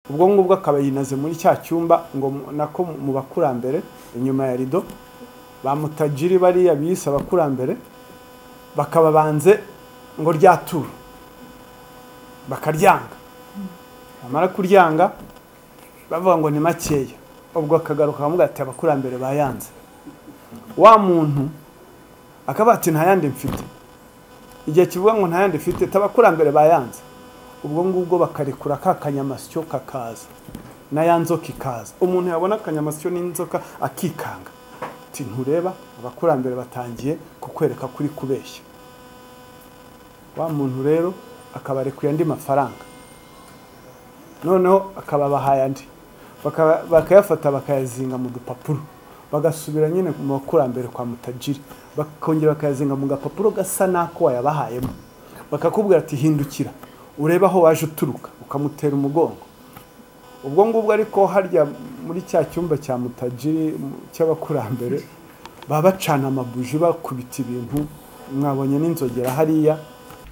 ubwo ngubwo akaba yinaze muri cya cyumba ngo mu- nako mu bakurambere inyuma ya rido ba mutajiri bariya biyise abakurambere bakaba banze ngo ryaturu bakaryanga bamara kuryanga bavuga ngo ni makeya ubwo akagaruka bakavuga ati abakurambere bayanze wa muntu akaba ati nta yandi mfite igihe kivuga ngo nta yandi mfite tabakurambere bayanze ubwo ngubwo bakarekura ka kanyamasyo kakaza na ya nzoka ikaza umuntu yabona akanyamasyo n'inzoka akikanga ati ntureba abakurambere batangiye kukwereka kuri kubeshya wa muntu rero akabarekuye andi mafaranga noneho akababahaye andi Bakaba- bakayafata bakayazinga mu dupapuro bagasubira nyine mu bakurambere kwa mutajiri bakongera bakayazinga mu gapapuro gasa n'ako wayabahayemo bakakubwira ati hindukira urebe aho waje uturuka ukamutera umugongo ubwo ngubwo ariko harya muri cya cyumba cya mutajiri mu- cy'abakurambere baba bacana amabuji bakubita ibintu mwabonye n'inzogera hariya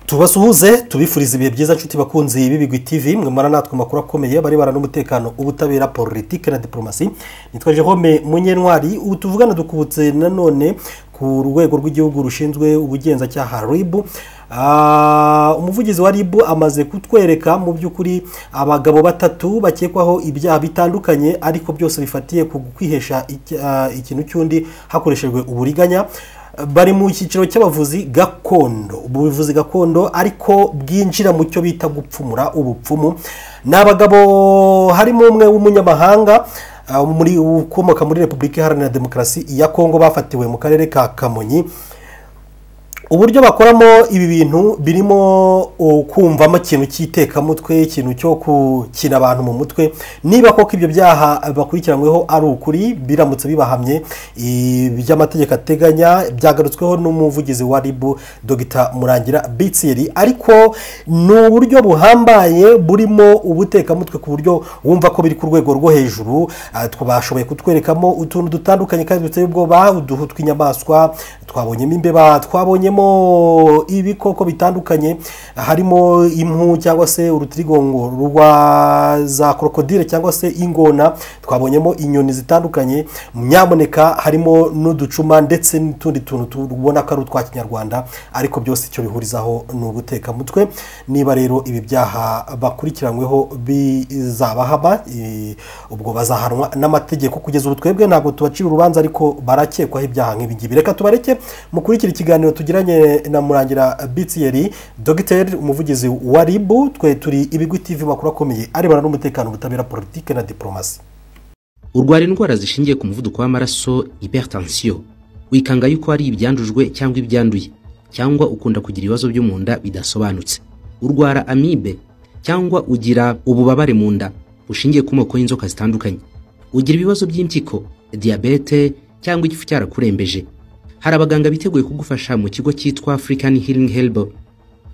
tubasuhuze tubifuriza ibihe byiza nshuti bakunzi b'ibigwi tv mwe mwara natwe amakuru akomeye barebana n'umutekano ubutabera politiki na diporomasi nitwa jerome munyentwari ubu tuvugana dukubutse nanone ku rwego rw'igihugu rushinzwe ubugenzacyaha ribu Ah, umuvugizi wa ribu amaze kutwereka mu by'ukuri abagabo batatu bakekwaho ibyaha bitandukanye ariko byose bifatiye ku kwihesha iki- ah, ikintu cy'undi hakoreshejwe uburiganya bari mu cyiciro cy'abavuzi gakondo ubuvuzi gakondo ariko bwinjira mu cyo bita gupfumura ubupfumu ni abagabo harimo umwe w'umunyamahanga ah, muri ukomoka muri repubulika iharanira demokarasi ya kongo bafatiwe mu karere ka kamonyi uburyo bakoramo ibi bintu birimo uh, kumvamo ikintu cy'itekamutwe ikintu cyo gukina abantu mu mutwe niba koko ibyo byaha bakurikiranyweho ari ukuri biramutse bibahamye iby'amategeko ateganya byagarutsweho n'umuvugizi wa ribu dogita murangira bitsiri ariko ni uburyo buhambaye burimo ubutekamutwe ku buryo wumva ko biri ku rwego rwo hejuru Ah, tw- bashoboye kutwerekamo utuntu dutandukanye kandi duteye ubwoba uduhu tw'inyamaswa twabonyemo imbeba twabonyemo ibikoko bitandukanye harimo impu cyangwa se urutirigongo rwa za krokodile cyangwa se ingona twabonyemo inyoni zitandukanye nyamuneka harimo n'uducuma ndetse n'utundi tuntu tubona ko ari utwa kinyarwanda ariko byose icyo bihurizaho ni ubutekamutwe niba rero ibi byaha bakurikiranyweho bizabahama eh, ubwo bazahanwa n'amategeko kugeza ubu twebwe ntabwo tubacira urubanza ariko barakekwaho ibyaha nk'ibingibi reka tubareke mukurikira ikiganiro tugiranye na murangira bitsiyeri dogiteri umuvugizi wa ribu twe turi ibigwi tv makuru akomeye arebana n'umutekano ubutabera politike na diporomasi urwara indwara zishingiye ku muvuduko w'amaraso hypertension wikanga yuko ari ibyandujwe cyangwa ibyanduye cyangwa ukunda kugira ibibazo byo mu nda bidasobanutse urwara amibe cyangwa ugira ububabare mu nda bushingiye ku moko y'inzoka zitandukanye ugira ibibazo by'impyiko diyabete cyangwa igifu cyarakurembeje hari abaganga biteguye kugufasha mu kigo cyitwa african healing helbo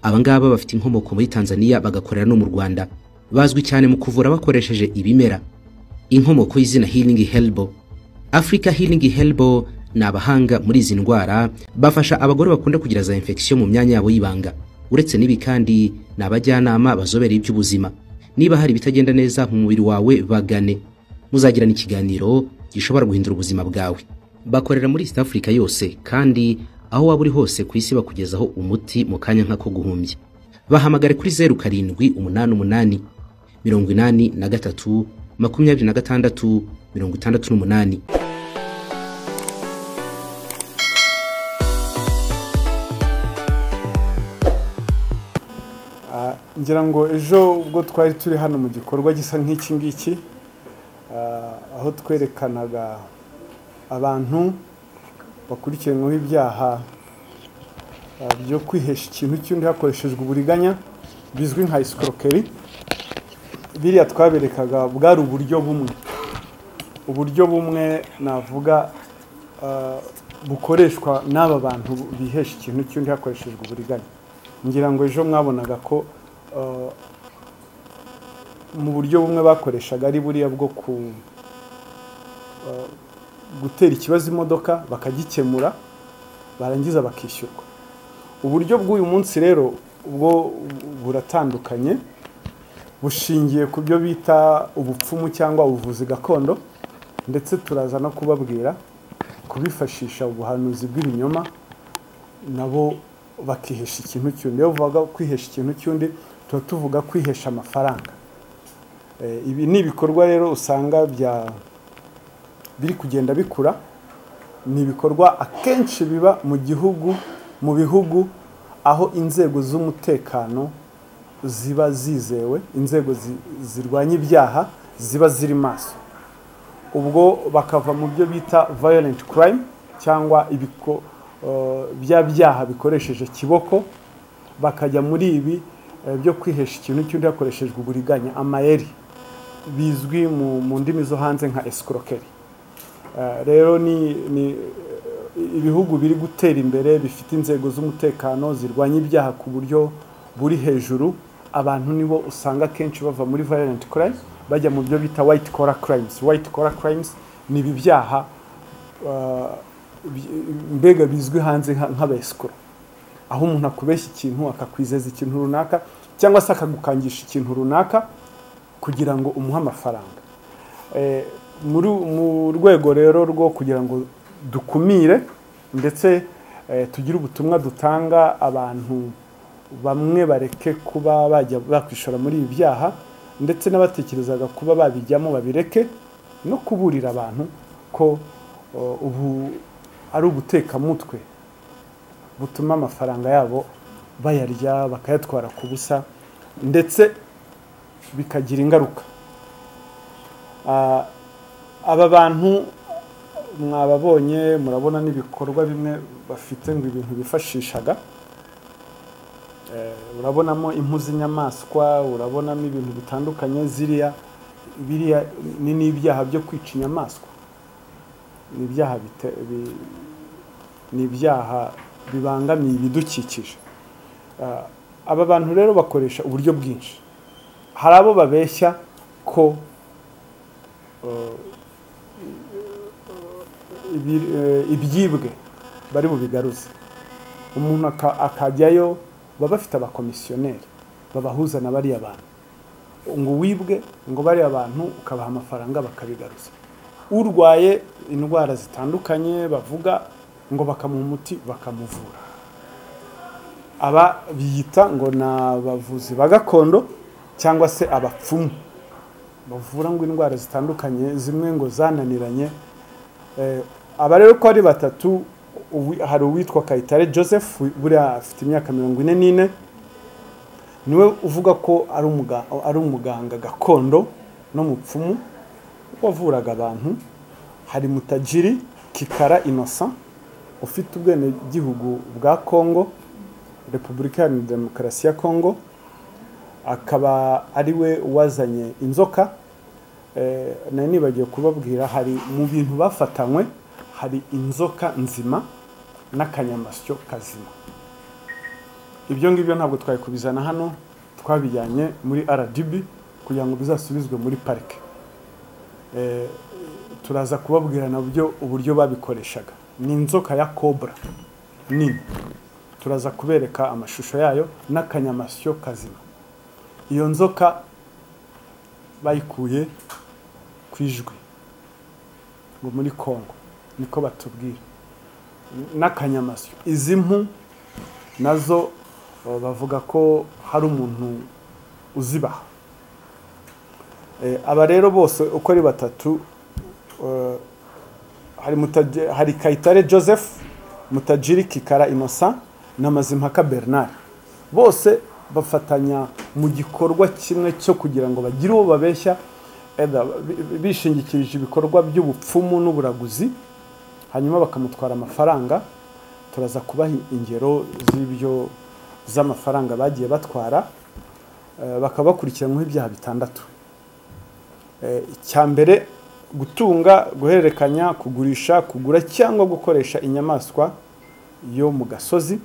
aba ngaba bafite inkomoko muri tanzania bagakorera no mu rwanda bazwi cyane mu kuvura bakoresheje ibimera inkomoko y'izina healing helbo africa healing helbo ni abahanga muri izi ndwara bafasha abagore bakunda kugira za infection mu myanya yabo y'ibanga uretse n'ibi kandi ni abajyanama bazobereye iby'ubuzima niba hari ibitagenda neza mu mubiri wawe bagane muzagirana ikiganiro gishobora guhindura ubuzima bwawe bakorera muri east africa yose kandi aho waba uri hose ku isi bakugezaho umuti mu kanya nk'ako guhumbya bahamagare kuri zeru karindwi umunani umunani mirongo inani na gatatu makumyabiri na gatandatu mirongo itandatu n'umunani Ah, ngira ngo ejo ubwo twari turi hano mu gikorwa gisa nk'iki ngiki ah, aho twerekanaga abantu bakurikiranyweho ibyaha ah, byo kwihesha ikintu cy'undi hakoreshejwe uburiganya bizwi nka isikokeri biriya twaberekaga bwari uburyo bumwe uburyo bumwe navuga ah, bukoreshwa n'aba bantu bihesha ikintu cy'undi hakoreshejwe uburiganya ngira ngo ejo mwabonaga ko ah, mu buryo bumwe bakoreshaga ari buriya bwo ku ah, gutera ikibazo imodoka bakagikemura barangiza bakishyurwa uburyo bw'uyu munsi rero ubwo buratandukanye bushingiye ku byo bita ubupfumu cyangwa ubuvuzi gakondo ndetse turaza no kubabwira kubifashisha ubuhanuzi bw'ibinyoma nabo bakihesha ikintu cy'undi iyo bavuga kwihesha ikintu cy'undi tuba tuvuga kwihesha amafaranga ibi ni ibikorwa rero usanga bya biri kugenda bikura ni ibikorwa akenshi biba mu gihugu mu bihugu aho inzego z'umutekano ziba zizewe inzego zirwanya ibyaha ziba ziri maso ubwo bakava mu byo bita violent crime cyangwa bya byaha bikoresheje kiboko bakajya muri ibi byo kwihesha ikintu cy'undi hakoreshejwe uburiganya amayeri bizwi mu ndimi zo hanze nka esikorokeri rero ni ibihugu biri gutera imbere bifite inzego z'umutekano zirwanya ibyaha ku buryo buri hejuru abantu nibo usanga akenshi bava muri violent crime bajya mu byo bita white collar crimes white collar crimes ni ibi byaha mbega bizwi hanze nk'abesikoro aho umuntu akubeshya ikintu akakwizeza ikintu runaka cyangwa se akagukangisha ikintu runaka kugira ngo umuhe amafaranga mu rwego rero rwo kugira ngo dukumire ndetse tugire ubutumwa dutanga abantu bamwe bareke kuba bajya bakwishora muri ibi byaha ndetse n'abatekerezaga kuba babijyamo babireke no kuburira abantu ko ubu ari ubutekamutwe butuma amafaranga yabo bayarya bakayatwara ku busa ndetse bikagira ingaruka aba bantu mwababonye murabona n'ibikorwa bimwe bafite ngo ibintu bifashishaga urabonamo impu z'inyamaswa urabonamo ibintu bitandukanye ziriya biriya ni n'ibyaha byo kwica inyamaswa ni ibyaha ni ibyaha bibangamiye ibidukikije aba bantu rero bakoresha uburyo bwinshi hari abo babeshya ko ibyibwe bari bubigaruze umuntu akajyayo baba bafite abakomisiyoneri babahuza na bariya bantu ngo wibwe ngo bariya bantu ukabaha amafaranga bakabigaruza urwaye indwara zitandukanye bavuga ngo bakamuha umuti bakamuvura aba biyita ngo ni abavuzi ba gakondo cyangwa se abapfumu bavura ngo indwara zitandukanye zimwe ngo zananiranye aba rero ko ari batatu hari uwitwa kayitare joseph buriya afite imyaka mirongo ine n'ine niwe uvuga ko ari umuganga gakondo n'umupfumu wavuraga abantu hari mutajiri kikara inosa ufite ubwenegihugu bwa congo repubulika iharanira demokarasi ya congo akaba ari we wazanye inzoka nari nibagiwe kubabwira hari mu bintu bafatanywe hari inzoka nzima n'akanyamasyo kazima ibyo ngibyo ntabwo twari kubizana hano twabijyanye muri rdb kugira ngo bizasubizwe muri parike turaza kubabwira nabyo uburyo babikoreshaga ni inzoka ya cobra nini turaza kubereka amashusho yayo n'akanyamasyo kazima iyo nzoka bayikuye ku ijwi ngo muri kongo niko batubwira n'akanyamasyo izi mpu nazo bavuga ko hari umuntu uzibaha aba rero bose uko ari batatu hari kayitare joseph mutajiri kikara inosa na mazimpaka bernard bose bafatanya mu gikorwa kimwe cyo kugira ngo bagire uwo babeshya bishingikirije ibikorwa by'ubupfumu n'uburaguzi hanyuma bakamutwara amafaranga turaza kubaha ingero z'ibyo z'amafaranga bagiye batwara bakaba bakurikiranyweho ibyaha bitandatu icya mbere gutunga guhererekanya kugurisha kugura cyangwa gukoresha inyamaswa yo mu gasozi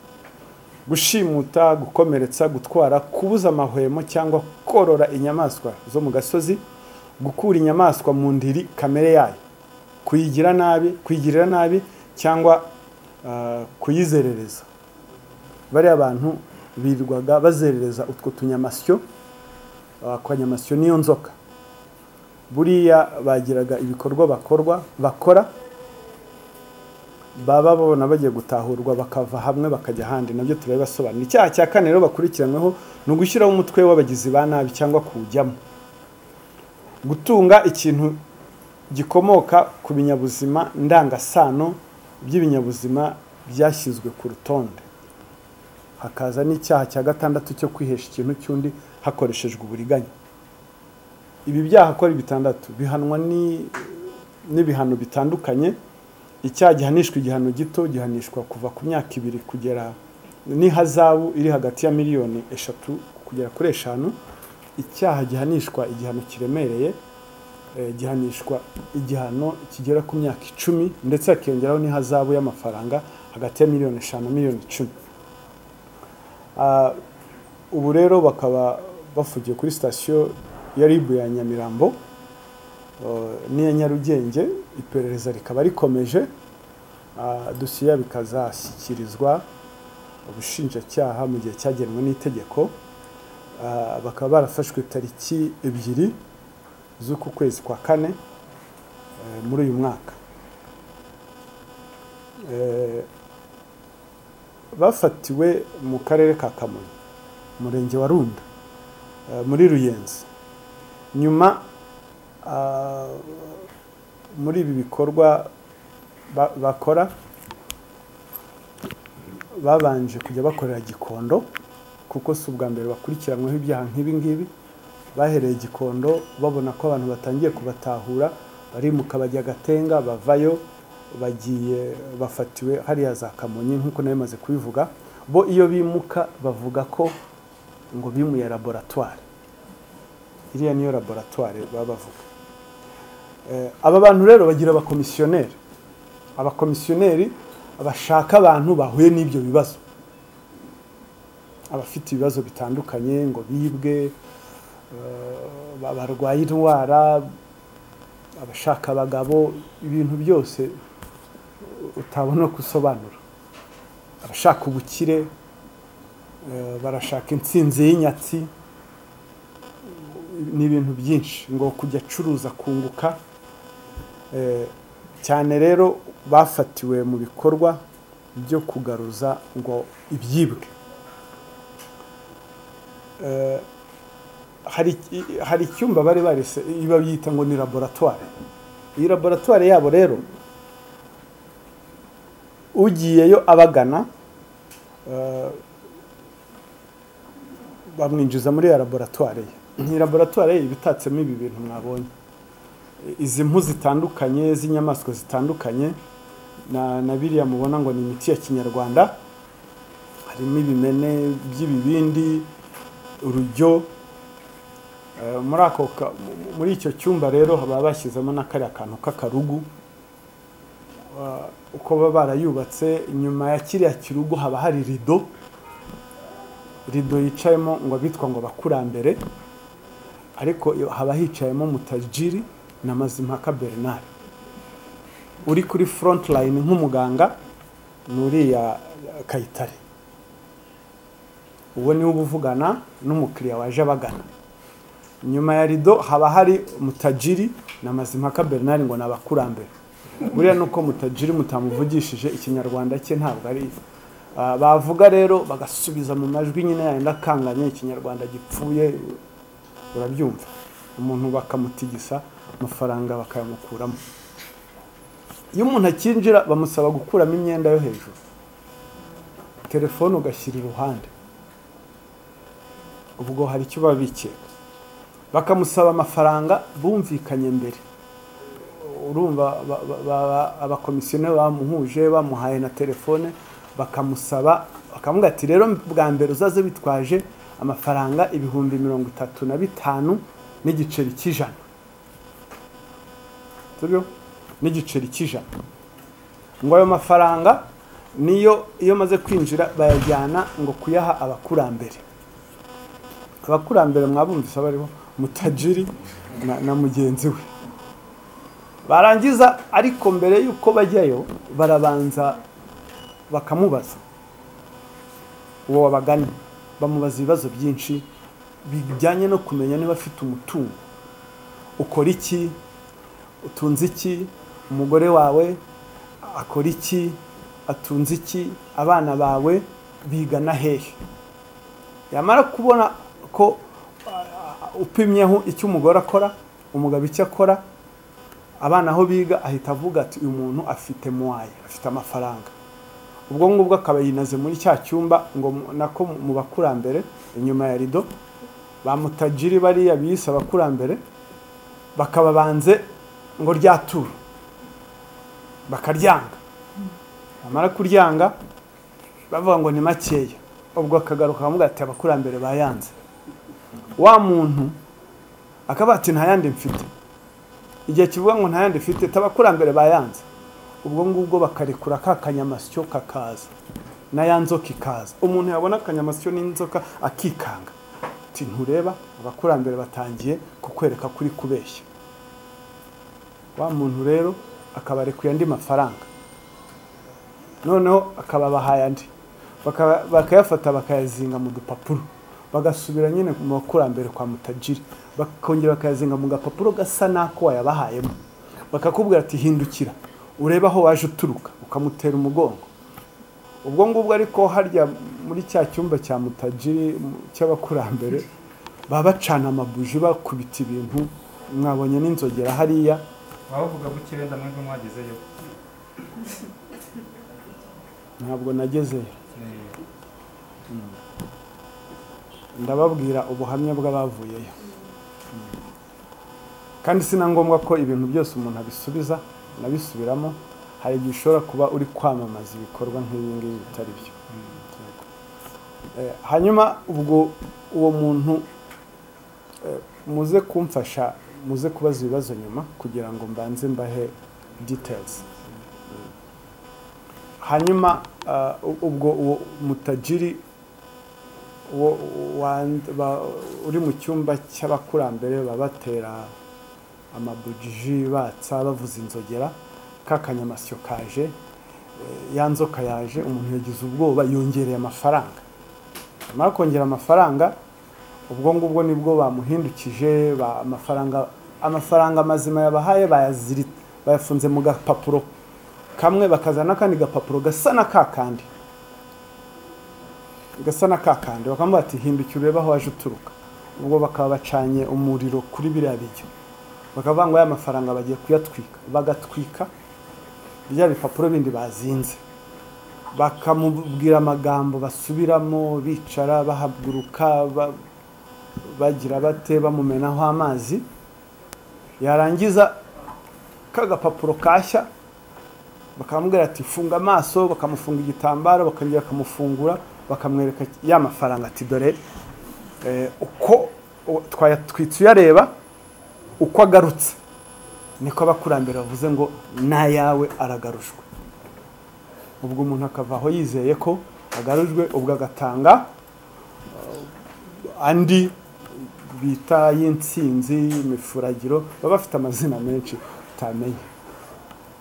gushimuta gukomeretsa gutwara kubuza amahwemo cyangwa korora inyamaswa zo mu gasozi gukura inyamaswa mu ndiri kamere yayo kuyigira nabi kuyigirira nabi cyangwa kuyizerereza bariya bantu birirwaga bazerereza utwo tunyamasyo akanyamasyo n'iyo nzoka buriya bagiraga ibikorwa bakorwa bakora baba babona bagiye gutahurwa bakava hamwe bakajya ahandi nabyo turabibasobanura icyaha cya kane rero bakurikiranyweho ni ugushyiraho umutwe w'abagizi ba nabi cyangwa kuwujyamo gutunga ikintu gikomoka ku binyabuzima ndangasano by'ibinyabuzima byashyizwe ku rutonde hakaza n'icyaha cya gatandatu cyo kwihesha ikintu cy'undi hakoreshejwe uburiganya ibi byaha akora bitandatu bihanwa n'ibihano bitandukanye icyaha gihanishwa igihano gito gihanishwa kuva ku myaka ibiri kugera n'ihazabu iri hagati ya miliyoni eshatu kugera kuri eshanu icyaha gihanishwa igihano kiremereye gihanishwa igihano kigera ku myaka icumi ndetse hakiyongeraho n'ihazabu y'amafaranga hagati ya miliyoni eshanu na miliyoni icumi ubu rero bakaba bafugiye kuri sitasiyo ya ribu ya nyamirambo n'iya nyarugenge iperereza rikaba rikomeje dosiye bikazashyikirizwa ubushinjacyaha mu gihe cyagenwe n'itegeko bakaba barafashwe tariki ebyiri z'uku kwezi kwa kane muri uyu mwaka bafatiwe mu karere ka kamonyi umurenge wa runda muri ruyenzi nyuma muri ibi bikorwa bakora babanje kujya bakorera gikondo kuko si ubwa mbere bakurikiranyweho ibyaha nk'ibi ngibi bahereye gikondo babona ko abantu batangiye kubatahura barimuka bajya agatenga bavayo bagiye bafatiwe hariya za kamonyi nk'uko nawe maze kubivuga bo iyo bimuka bavuga ko ngo bimuye laboratwari iriya niyo laboratwari baba bavuga aba bantu rero bagira abakomisiyoneri abakomisiyoneri bashaka abantu bahuye n'ibyo bibazo abafite ibibazo bitandukanye ngo bibwe barwaye indwara abashaka abagabo ibintu byose utabona gusobanura abashaka ubukire barashaka insinzi y'inyatsi ni ibintu byinshi ngo kujya acuruza kunguka cyane rero bafatiwe mu bikorwa byo kugaruza ngo ibyibwe hari icyumba bari barese babyita ngo ni laboratwari iyi laboratwari yabo rero ugiyeyo abagana bamwinjiza muri iyo laboratwari ye iyi laboratwari ye ibitatsemo ibi bintu mwabonye izi mpu zitandukanye z'inyamaswa zitandukanye na biriya mubona ngo ni imiti ya kinyarwanda harimo ibimene by'ibibindi urujyo muri icyo cyumba rero baba bashyizemo n'akariya kantu k'akarugu uko baba barayubatse inyuma ya kiriya kirugu haba hari rido rido yicayemo ngo abitwa ngo abakurambere ariko haba hicayemo mutajiri na mazimpaka bernard uri kuri front line nk'umuganga ni uriya kayitare uwo niwe uba uvugana n'umukiriya waje abagana nyuma ya rido haba hari mutajiri na mazimpaka bernard ngo ni abakurambere buriya ni uko mutajiri mutamuvugishije ikinyarwanda cye ntabwo ari bavuga rero bagasubiza mu majwi nyine yenda akanganye ikinyarwanda gipfuye urabyumva umuntu bakamutigisa amafaranga bakayamukuramo iyo umuntu akinjira bamusaba gukuramo imyenda yo hejuru telefone ugashyira iruhande ubwo hari icyo baba bikeka bakamusaba amafaranga bumvikanye mbere urumva abakomisiyoneri bamuhuje bamuhaye na telefone bakamusaba bakamubwira ati rero bwa mbere uzaze bitwaje amafaranga ibihumbi mirongo itatu na bitanu n'igiceri cy'ijana n'igiceri cy'ijana ngo ayo mafaranga niyo iyo maze kwinjira bayajyana ngo kuyaha abakurambere abakurambere mwabumvise bariho mutajiri na mugenzi we barangiza ariko mbere y'uko bajyayo barabanza bakamubaza uwo wabaganye bamubaza ibibazo byinshi bijyanye no kumenya niba afite umutungo ukora iki utunze iki umugore wawe akora iki atunze iki abana bawe bigana hehe yamara kubona ko uh, upimyeho icyo umugore akora umugabo icyo akora abana aho biga ahita avuga ati uyu muntu afite muwaye afite amafaranga ubwo ngubwo akaba yinaze muri cya cyumba ngo mu- nako mu bakurambere inyuma ya rido bamutajiri bariya bise abakurambere bakaba banze ngo ryaturu bakaryanga bamara kuryanga bavuga ngo ni makeya ubwo akagaruka bakavuga ati abakurambere bayanze wa muntu akaba ati nta yandi mfite igihe kivuga ngo nta yandi mfite abakurambere bayanze ubwo ngubwo bakarekura ka kanyamasyo kakaza na ya nzoka ikaza umuntu yabona akanyamasyo n'inzoka akikanga ati ntureba abakurambere batangiye kukwereka kuri kubeshya wa muntu rero akabarekuye andi mafaranga noneho akaba abahaye andi Baka- bakayafata bakayazinga mu dupapuro bagasubira nyine mu bakurambere kwa mutajiri bakongera bakayazinga mu gapapuro gasa n'ako wayabahayemo bakakubwira ati hindukira urebe aho waje uturuka ukamutera umugongo ubwo ngubwo ariko harya muri cya cyumba cya mutajiri mu- cy'abakurambere baba bacana amabuji bakubita ibintu mwabonye n'inzogera hariya wabavuga buke wenda mwebwe mwagezeyo ntabwo nagezeyo Eh, ndababwira ubuhamya bw'abavuyeyo Mm. kandi si na ngombwa ko ibintu byose umuntu abisubiza unabisubiramo hari igihe ushobora kuba uri kwamamaza ibikorwa nk'ibi ngibi bitari byo Yego. Eh, hanyuma ubwo uwo muntu eh, muze kumfasha muze kubaza ibibazo nyuma kugira ngo mbanze mbahe details Mm. hanyuma ah, u- ubwo uwo mutajiri wo- wand- ba- uri mu cyumba cy'abakurambere baba batera amabujiji batsa bavuza inzogera kakanyamasyo kaje eh, ya nzoka yaje umuntu yagize ubwoba yongereye amafaranga amara kongera amafaranga ubwo ngubwo nibwo bamuhindukije ba- amafaranga amafaranga mazima yabahaye bayaziri- bayafunze mu gapapuro kamwe bakazana n'akandi gapapuro gasa na kakandi gasa na kakandi bakamubwira ati hindukira urebe aho waje uturuka ubwo bakaba bacanye umuriro kuri biriya biryo bakavuga ngo aya mafaranga bagiye kuyatwika bagatwika biriya bipapuro bindi bazinze bakamubwira amagambo basubiramo bicara bahaguruka ba- bagira bate bamumenaho amazi yarangiza kagapapuro kashya bakamubwira ati funga amaso bakamufunga igitambaro bakongera bakamufungura bakamwereka ya mafaranga ati dore eh, uko u- twayatwitse uyareba uko agarutse niko abakurambere bavuze ngo n'ayawe aragarushwe ubwo umuntu akava aho yizeye ko agarujwe ubwo agatanga eh, andi bita y'insinzi imifuragiro baba bafite amazina menshi utamenya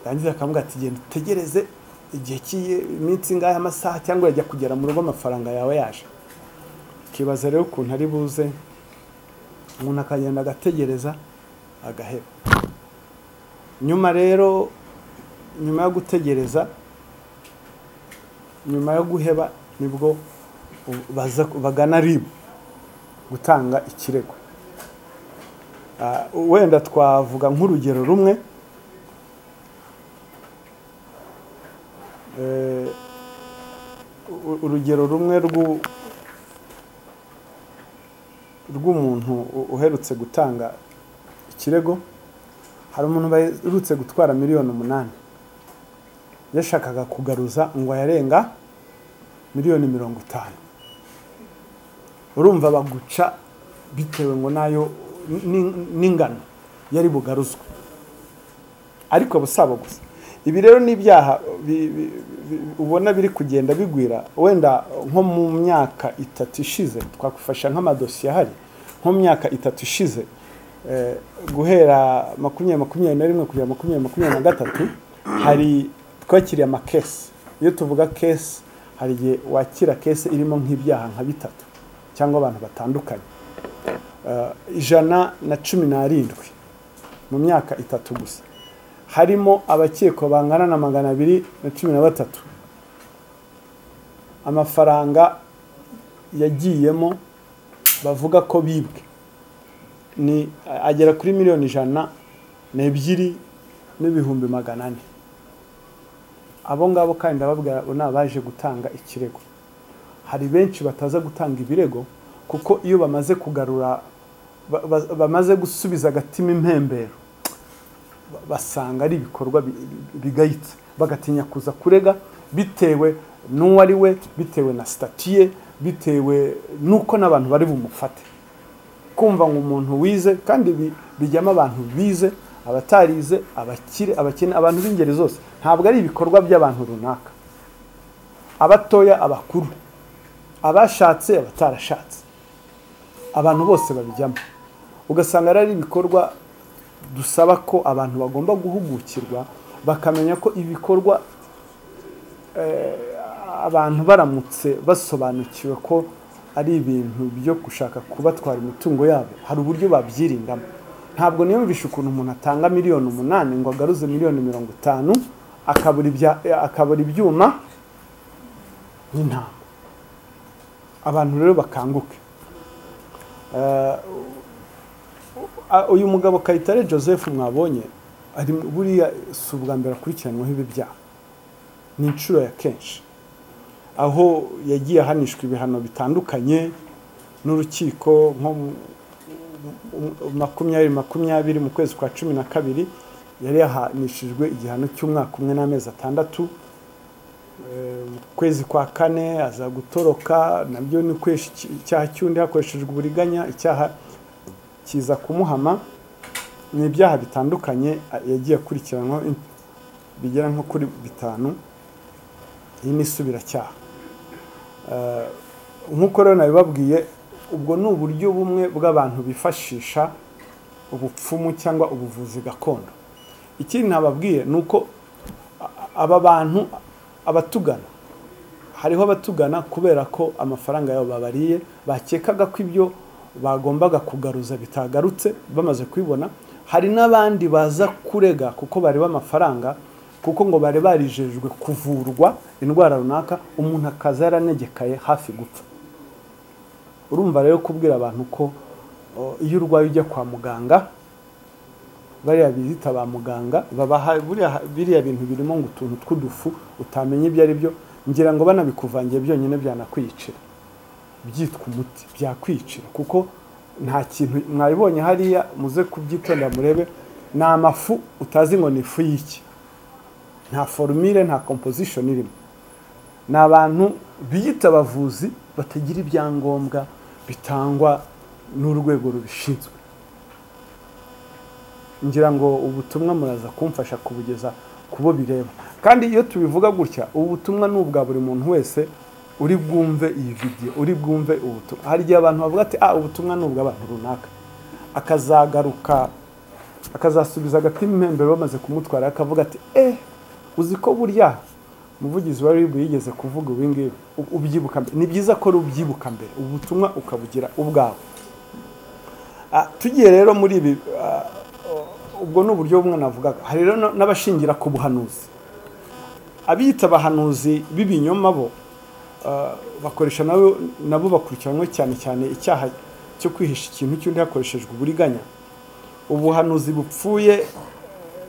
yarangiza akamubwira ati genda utegereze igihe cy'iyi iminsi ingahe amasaha cyangwa yajya kugera mu rugo amafaranga yawe yaje ukibaza rero ukuntu ari buze umuntu akagenda agategereza agaheba nyuma rero nyuma yo gutegereza nyuma yo guheba nibwo baza bagana ribu gutanga ikirego Ah, wenda twavuga nk'urugero rumwe Eh, u- urugero rumwe rw'u- rw'umuntu u- uherutse gutanga ikirego hari umuntu baherutse gutwara miliyoni umunani yashakaga kugaruza ngo ayarenga miliyoni mirongo itanu urumva baguca bitewe ngo nayo ni- n'ingano yari bugaruzwe ariko busaba gusa ibi rero ni ibyaha bi- bi- bi- ubona biri kugenda bigwira wenda nko mu myaka itatu ishize twakwifasha nk'amadosiye ahari nko mu myaka itatu ishize eh, guhera makumyabiri makumyabiri na rimwe kugera makumyabiri makumyabiri na gatatu hari twakiriye amakesi iyo tuvuga kesi hari igihe wakira kesi irimo nk'ibyaha nka bitatu cyangwa abantu batandukanye ah, ijana na cumi n'arindwi mu myaka itatu gusa harimo abakekwa bangana na magana abiri na cumi na batatu amafaranga yagiyemo bavuga ko bibwe ni agera kuri miliyoni ijana n'ebyiri n'ibihumbi magana ane abo ngabo kandi ndababwira abo ni abaje gutanga ikirego hari benshi bataza gutanga ibirego kuko iyo bamaze kugarura ba- ba- bamaze gusubiza agatima impembero ba- basanga ari ibikorwa bi- bi- bigayitse bagatinya kuza kurega bitewe n'uwo ari we bitewe na sitatiye bitewe n'uko n'abantu bari bumufate kumva ngo umuntu wize kandi bi- bijyamo abantu bize abatarize abakire abakene abantu b'ingeri zose ntabwo ari ibikorwa by'abantu runaka abatoya abakuru abashatse abatarashatse abantu bose babijyamo ugasanga ari ibikorwa dusaba ko abantu bagomba guhugukirwa bakamenya ko ibikorwa abantu baramutse basobanukiwe ko ari ibintu byo gushaka kubatwara imitungo yabo hari uburyo babyirindamo ntabwo niyumvisha ukuntu umuntu atanga miliyoni umunani ngo agaruze miliyoni mirongo itanu akabura ibya- akabura ibyuma n'intama abantu rero bakanguke Eh, u- uyu mugabo kayitare joseph mwabonye ari mu- buriya si ubwa mbere akurikiranwaho ibi byaha ni inshuro ya kenshi aho yagiye ahanishwa ibihano bitandukanye n'urukiko nko mu- mu- mu- makumyabiri makumyabiri mu kwezi kwa cumi na kabiri yari yahanishijwe igihano cy'umwaka umwe n'amezi atandatu Eh, mu kwezi kwa kane aza gutoroka nabyo ni kwesha iki- icyaha cy'undi hakoreshejwe uburiganya icyaha kiza kumuhama ni ibyaha bitandukanye a- yagiye akurikiranwaho in- bigera nko kuri bitanu iyi ni isubiracyaha Eh, nk'uko rero nabibabwiye ubwo ni uburyo bumwe bw'abantu bifashisha ubupfumu cyangwa ubuvuzi gakondo ikindi nababwiye ni uko aba bantu abatugana hariho abatugana kubera ko amafaranga yabo babariye bakekaga ko ibyo bagombaga kugaruza bitagarutse bamaze kubibona hari n'abandi baza kurega kuko bareba amafaranga kuko ngo bari barijejwe kuvurwa indwara runaka umuntu akaza yaranegekaye hafi gupfa urumva rero kubwira abantu ko o, iyo urwaye ujya kwa muganga bariya bizita ba muganga babaha buriya biriya bintu birimo ngo utuntu tw'udufu utamenya ibyo ari byo ngira ngo banabikuvangiye byonyine byanakwiyicira byitwa umuti byakwiyicira kuko nta kintu mwabibonye hariya muze kubyitondera murebe ni amafu utazi ngo ni ifu y'iki nta forumire nta composition irimo ni abantu biyita abavuzi batagira ibyangombwa bitangwa n'urwego rubishinzwe ngira ngo ubutumwa muraza kumfasha kubugeza ku bo bireba kandi iyo tubivuga gutya ubu butumwa ni ubwa buri muntu wese uri bwumve iyi vidiyo uri bwumve ubutumwa hari igihe abantu bavuga ati ah ubutumwa ni ubw'abantu runaka akazagaruka akazasubiza agatima impembero bamaze kumutwara akavuga ati eh uzi ko burya umuvugizi wa ribu yigeze kuvuga ibi ngibi u- ubyibuka mbere ni byiza ko rubyibuka mbere ubu butumwa ukabugira ubwawe Ah, tugiye rero muri ibi ah, ubwo ni uburyo bumwe navugaga hari rero n- n'abashingira ku buhanuzi abiyita abahanuzi b'ibinyoma bo ah, bakoresha nabo nabo bakurikiranywe cyane cyane icyaha cyo kwihisha ikintu cy'undi hakoreshejwe uburiganya ubuhanuzi bupfuye eh,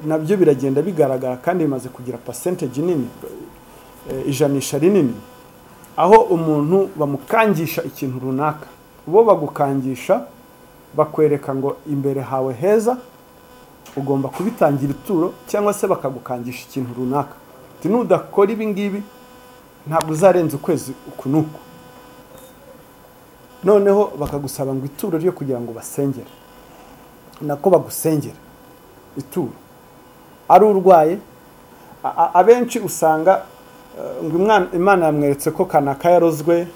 nabyo biragenda bigaragara kandi bimaze kugira percentage nini eh, ijanisha rinini aho umuntu bamukangisha ikintu runaka bo bagukangisha bakwereka ngo imbere hawe heza ugomba kubitangira ituro cyangwa se bakagukangisha ikintu runaka uti nudakora ibi ngibi ntabwo uzarenza ukwezi uku n'uku noneho bakagusaba ngo ituro ryo kugira ngo basengere nako bagusengera ituro ari urwaye a- a- abenshi usanga eh, ngo imwana- imana yamweretse ko kanaka yarozwe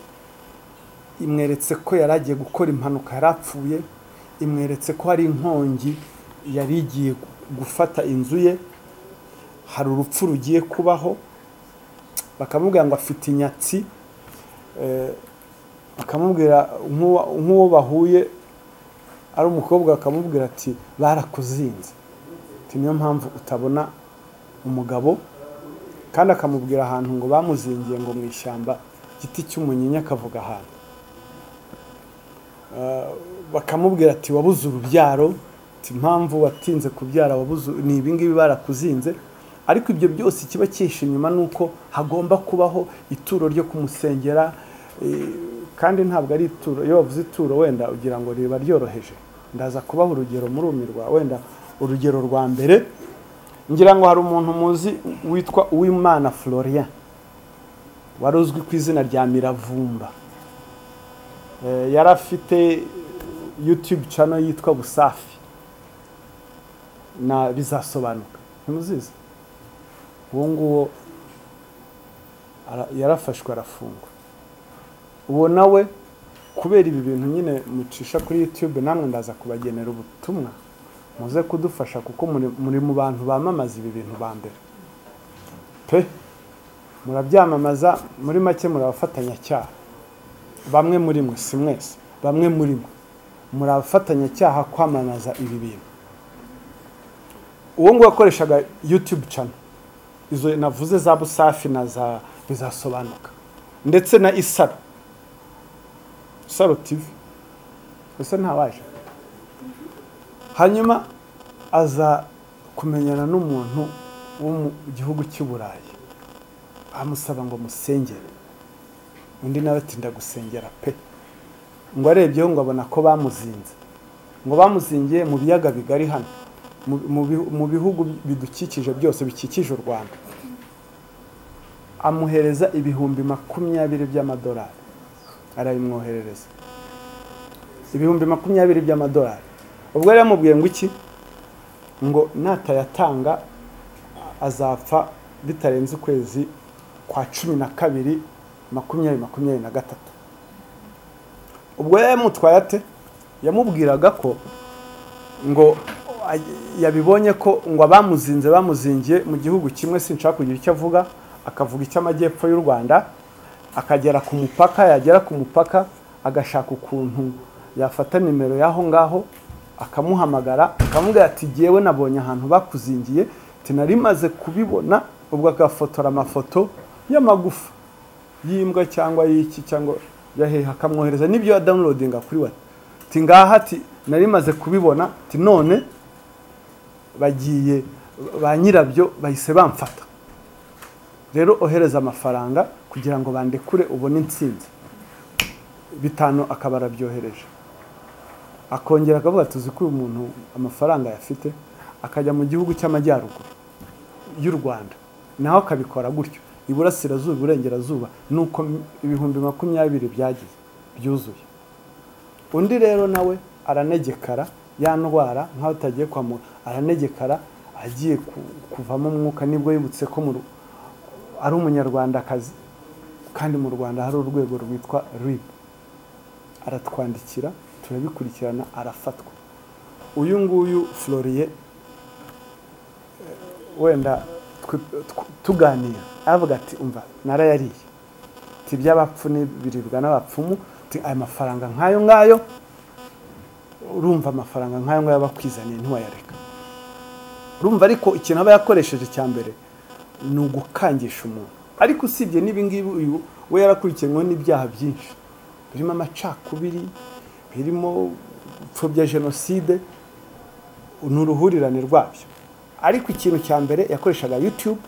imweretse ko yari agiye gukora impanuka yari apfuye imweretse ko hari inkongi yari igiye gufata inzu ye hari urupfu rugiye kubaho bakamubwira ngo afite inyatsi eh, bakamubwira nk'uwa- nk'uwo bahuye ari umukobwa akamubwira ati barakuzinze ati niyo mpamvu utabona umugabo kandi akamubwira ahantu ngo bamuzingiye ngo mu ishyamba igiti cy'umunyinya akavuga ahantu Ah, bakamubwira ati wabuze urubyaro ati impamvu watinze kubyara wabuze ni ibingibi barakuzinze ariko ibyo byose ikiba cyihishe inyuma ni uko hagomba kubaho ituro ryo kumusengera kandi ntabwo ari ituro iyo wavuze ituro wenda ugira ngo riba ryoroheje ndaza kubaha urugero murumirwa wenda urugero rwa mbere ngira ngo hari umuntu muzi witwa uwimana florian wari uzwi ku izina rya miravumba Eh, yari afite youtube channel yitwa busafi na bizasobanuka ntimuzizi uwo nguwo ara- yarafashwe arafungwa uwo nawe kubera ibi bintu nyine mucisha kuri youtube namwe ndaza kubagenera ubutumwa muze kudufasha kuko muri- muri mu bantu bamamaza ibi bintu ba mbere pe murabyamamaza muri make muri abafatanyacyaha bamwe muri mwe si mwese bamwe muri mwe muri abafatanyacyaha kwamamaza ibi bintu uwo nguwo yakoreshaga youtube channel izo navuze za busafi na za bizasobanuka ndetse na isaro saro tivi ese ntawaje hanyuma aza kumenyana n'umuntu wo mu gihugu cy'i burayi amusaba ngo musengere undi nawe atinda gusengera pe ngo arebyeho ngo abona ko bamuzinze ngo bamuzingiye mu biyaga bigari hano mu- mu bihu- mu bihugu bidukikije byose bikikije u rwanda amuhereza ibihumbi makumyabiri by'amadolari arabimwoherereza ibihumbi makumyabiri by'amadolari ubwo yari yamubwiye ngo iki ngo natayatanga azapfa bitarenze ukwezi kwa cumi na kabiri makumyabiri makumyabiri na gatatu ubwo yari yamutwaye ate yamubwiraga ko ngo a- yabibonye ko ngo abamuzinze bamuzingiye mu gihugu kimwe sinshaka kugira icyo avuga akavuga icy'amajyepfo y'u rwanda akagera ku mupaka yagera ku mupaka agashaka ukuntu yafata nimero y'aho ngaho akamuhamagara akamubwira ati jyewe nabonye ahantu bakuzingiye ati nari maze kubibona ubwo agafotora amafoto y'amagufa y'imbwa cyangwa y'iki cyangwa yaheha akamwohereza n'ibyo yadawunilodinga kuri we ati ngaha ati nari maze kubibona ati none bagiye ba nyirabyo bahise bamfata rero ohereza amafaranga kugira ngo bandekure ubone insinzi bitanu akaba arabyohereje akongera akavuga tuzi ko uyu muntu amafaranga ayafite akajya mu gihugu cy'amajyaruguru y'u rwanda naho akabikora gutyo iburasirazuba iburengerazuba ni uko ibihumbi makumyabiri byagiye byuzuye undi rero nawe aranegekara ya ndwara nk'aho utagiye kwa muganga aranegekara agiye ku- kuvamo umwuka nibwo yibutse ko mu Ru- ari umunyarwandakazi kandi mu rwanda hari urwego rwitwa rib aratwandikira turabikurikirana arafatwa uyu nguyu floriye wenda twi- tw- tuganira aravuga ati umva narayariye ati iby'abapfu n'ibiribwa n'abapfumu ati aya mafaranga nk'ayo ngayo urumva amafaranga nk'ayo ngayo bakwizaniye ntiwayareka urumva ariko ikintu aba yakoresheje cya mbere ni ugukangisha umuntu ariko usibye n'ibingibi uyu we yarakurikiranyweho n'ibyaha byinshi birimo amacakubiri birimo gupfobya jenoside ni uruhurirane rwabyo ariko ikintu cya mbere yakoreshaga youtube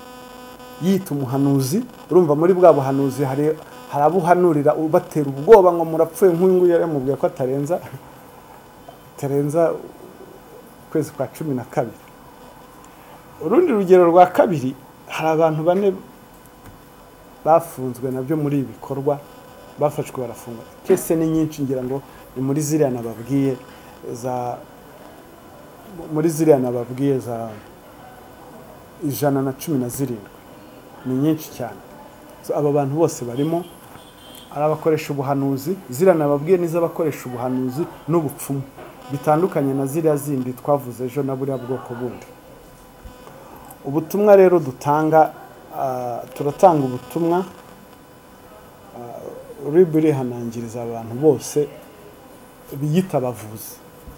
yita umuhanuzi urumva muri bwa buhanuzi hari hari abo uhanurira ubatera ubwoba ngo murapfuye nk'uyu nguyu yamubwiye ko atarenza atarenza ukwezi kwa cumi na kabiri urundi rugero rwa kabiri hari abantu bane bafunzwe nabyo muri ibi bikorwa bafashwe barafungwa kese ni nyinshi ngira ngo ni muri ziriya nababwiye za muri ziriya nababwiye za ijana na cumi na zirindwi ni nyinshi cyane So, aba bantu bose barimo ari abakoresha ubuhanuzi ziriya nababwiye ni iz'abakoresha ubuhanuzi n'ubupfumu bitandukanye na ziriya zindi twavuze ejo na buriya bwoko bundi ubutumwa rero dutanga ah, turatanga ubutumwa ribu irihanangiriza abantu bose biyita abavuzi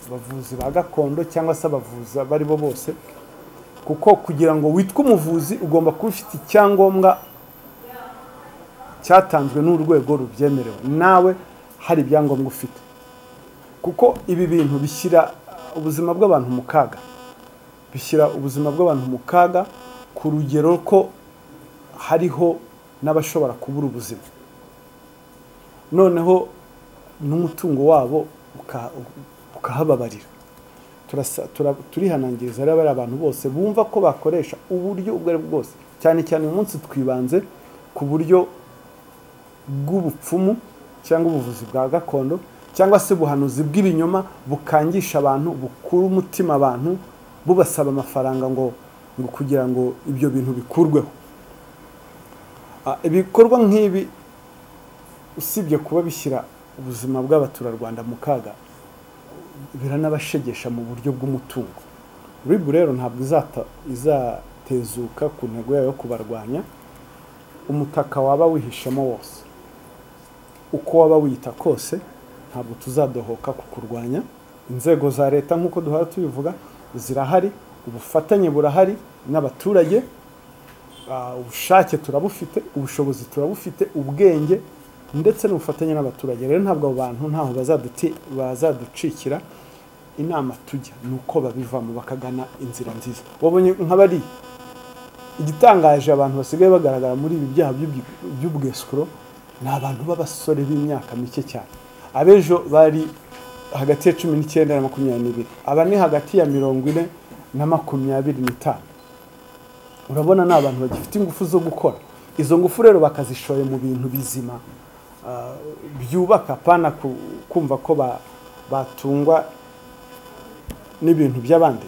abavuzi ba gakondo cyangwa se abavuzi abo ari bo bose kuko kugira ngo witwe umuvuzi ugomba kuba ufite icyangombwa cyatanzwe n'urwego rubyemerewe nawe hari ibyangombwa ufite kuko ibi bintu bishyira ubuzima bw'abantu mu kaga bishyira ubuzima bw'abantu mu kaga ku rugero ko hariho n'abashobora kubura ubuzima noneho n'umutungo wabo uka- ukahababarira Turasa- tura- turihanangiriza rero bariya abantu bose bumva ko bakoresha uburyo ubwo ari bwo bwose cyane cyane uyu munsi twibanze ku buryo bw'ubupfumu cyangwa ubuvuzi bwa gakondo cyangwa se ubuhanuzi bw'ibinyoma bukangisha abantu bukura umutima abantu bubasaba amafaranga ngo ngo kugira ngo ibyo bintu bikurweho Ah, ibikorwa nk'ibi usibye kuba bishyira ubuzima bw'abaturarwanda mu kaga biranabashegesha mu buryo bw'umutungo ribu rero ntabwo izata- izatezuka ku ntego yayo yo kubarwanya umutaka waba wihishemo wose uko waba wiyita kose ntabwo tuzadohoka kukurwanya inzego za leta nk'uko duhora tubivuga zirahari ubufatanye burahari n'abaturage Ah, ubushake turabufite ubushobozi turabufite ubwenge ndetse n'ubufatanye n'abaturage rero ntabwo abo bantu ntaho bazaduti- bazaducikira inama tujya ni uko babivamo bakagana inzira nziza wabonye nka bariya igitangaje abantu basigaye bagaragara muri ibi byaha by'ubwi- by'ubwesuro ni abantu b'abasore b'imyaka mike cyane abejo bari hagati ya cumi n'icyenda na makumyabiri n'ibiri aba ni hagati ya mirongo ine na makumyabiri n'itanu urabona ni abantu bagifite ingufu zo gukora izo ngufu rero bakazishoye mu bintu bizima ah, byubaka apana ku- kumva ko ba- batungwa n'ibintu by'abandi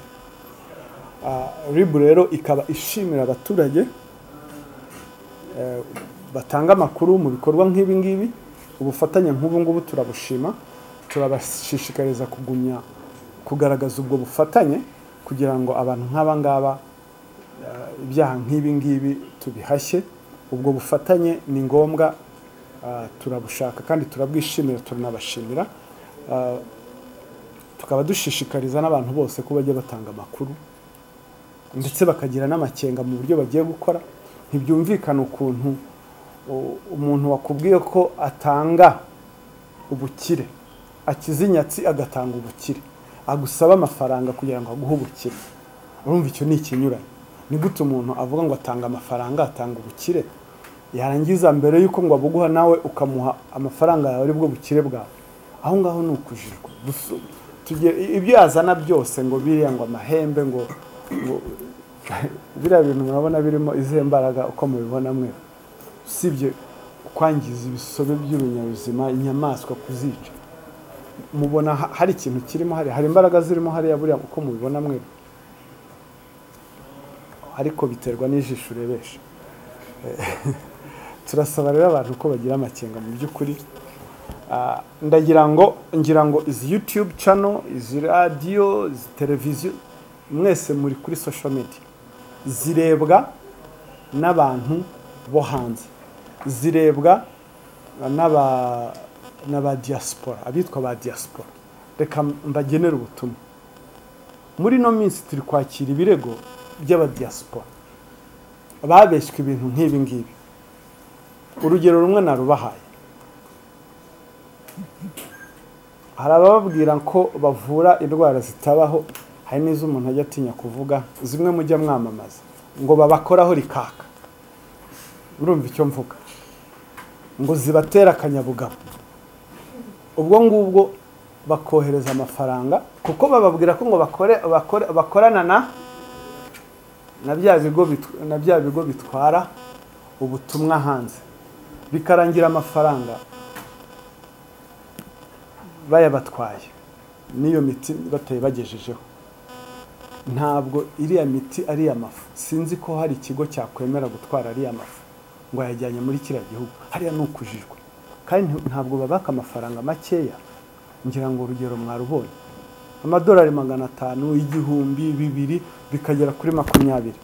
ribu rero ikaba ishimira abaturage eh, batanga amakuru mu bikorwa nk'ibi ngibi ubufatanye nk'ubu ngubu turabushima turabashishikariza kugumya kugaragaza ubwo bufatanye kugira ngo abantu nk'aba ngaba ibyaha nk'ibi ngibi tubihashye ubwo bufatanye ni ngombwa ah, turabushaka kandi turabwishimira turanabashimira Ah, tukaba dushishikariza n'abantu bose ko bajya batanga amakuru ndetse bakagira n'amakenga mu buryo bagiye gukora ntibyumvikana ukuntu u- umuntu wakubwiye ko atanga ubukire akiza inyatsi agatanga ubukire agusaba amafaranga kugira ngo aguhe ubukire urumva icyo ni ikinyuranye ni gute umuntu avuga ngo atanga amafaranga atanga ubukire yarangiza mbere y'uko ngo abuguha nawe ukamuha amafaranga yawe aribwo bukire bwawe aho ngaho ni ukujijwa Gusu- tugere- ibyo yazana byose ngo biriya ngo amahembe ngo ngo biriya bintu murabona birimo izihe mbaraga uko mubibona mwe usibye kwangiza ibisobe by'ibinyabuzima inyamaswa kuzica mubona ha- hari ikintu kirimo hariya hari imbaraga zirimo hariya buriya uko mubibona mwe ariko biterwa n'ijisho urebesha turasaba rero abantu ko bagira amakenga mu by'ukuri Ah, ndagira ngo ngira ngo izi youtube channel izi radiyo izi televiziyo mwese muri kuri social media zirebwa n'abantu bo hanze zirebwa n'aba n'aba diaspora abitwa ba diaspora reka mbagenere ubutumwa muri ino minsi turi kwakira ibirego by'abadiyasipora babeshywe ibintu nk'ibi ngibi urugero rumwe narubahaye hari abababwira ko bavura indwara zitabaho hari n'izo umuntu ajya atinya kuvuga zimwe mujya mwamamaza ngo babakoraho rikaka urumva icyo mvuga ngo zibatera akanyabugabo ubwo ngubwo bakohereza amafaranga kuko bababwira ko ngo bakore bakore bakorana na na bya bigo bit- na bya bigo bitwara ubutumwa hanze bikarangira amafaranga bayabatwaye n'iyo miti bataye bagejejeho ntabwo iriya miti ari iy'amafu sinzi ko hari ikigo cyakwemera gutwara ariya mafu ngo yajyanye muri kiriya gihugu hariya ni ukujijwe kandi nti- ntabwo babaka amafaranga makeya ngira ngo urugero mwarubonye amadolari magana atanu igihumbi bibiri bikagera kuri makumyabiri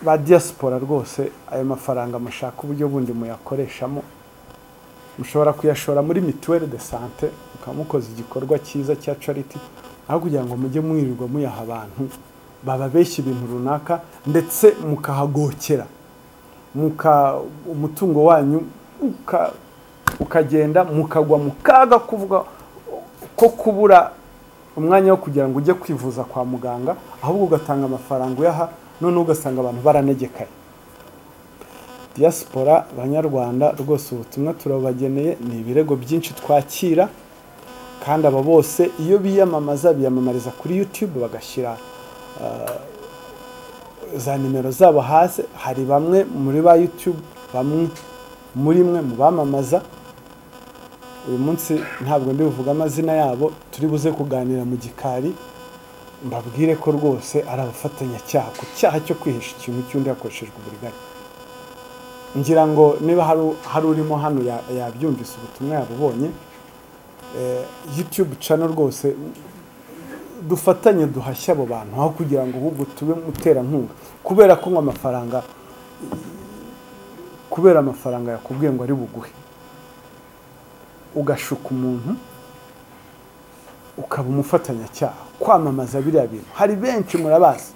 ba diaspora rwose ayo mafaranga mushaka uburyo bundi muyakoreshamo mushobora kuyashora muri mituweli de sante mukamukoza igikorwa cyiza cya cariti aho kugira ngo mujye mwirirwa muyaha abantu bababeshya ibintu runaka ndetse mukahagokera muka umutungo wanyu uka- ukagenda mukagwa mu kaga kuvuga ko kubura umwanya wo kugira ngo ujye kwivuza kwa muganga ahubwo ugatanga amafaranga uyaha noneho ugasanga abantu baranegekaye diaspora abanyarwanda rwose ubutumwa turabageneye ni ibirego byinshi twakira kandi aba bose iyo biyamamaza biyamamariza kuri youtube bagashyira za nimero zabo hasi hari bamwe muri ba youtube bamwe muri mwe mu bamamaza uyu munsi ntabwo ndi buvuge amazina yabo turi buze kuganira mu gikari mbabwire ko rwose ari abafatanyacyaha ku cyaha cyo kwihisha ikintu cy'undi hakoreshejwe uburiganya ngira ngo niba hari u- hari urimo hano ya- yabyumvise ubutumwa yabubonye eh, youtube channel rwose dufatanye duhashye abo bantu aho kugira ngo ahubwo tube muterankunga kubera ko ngo amafaranga kubera amafaranga yakubwiye ngo ari buguhe ugashuka umuntu ukaba umufatanyacyaha kwamamaza biriya bintu hari benshi murabazi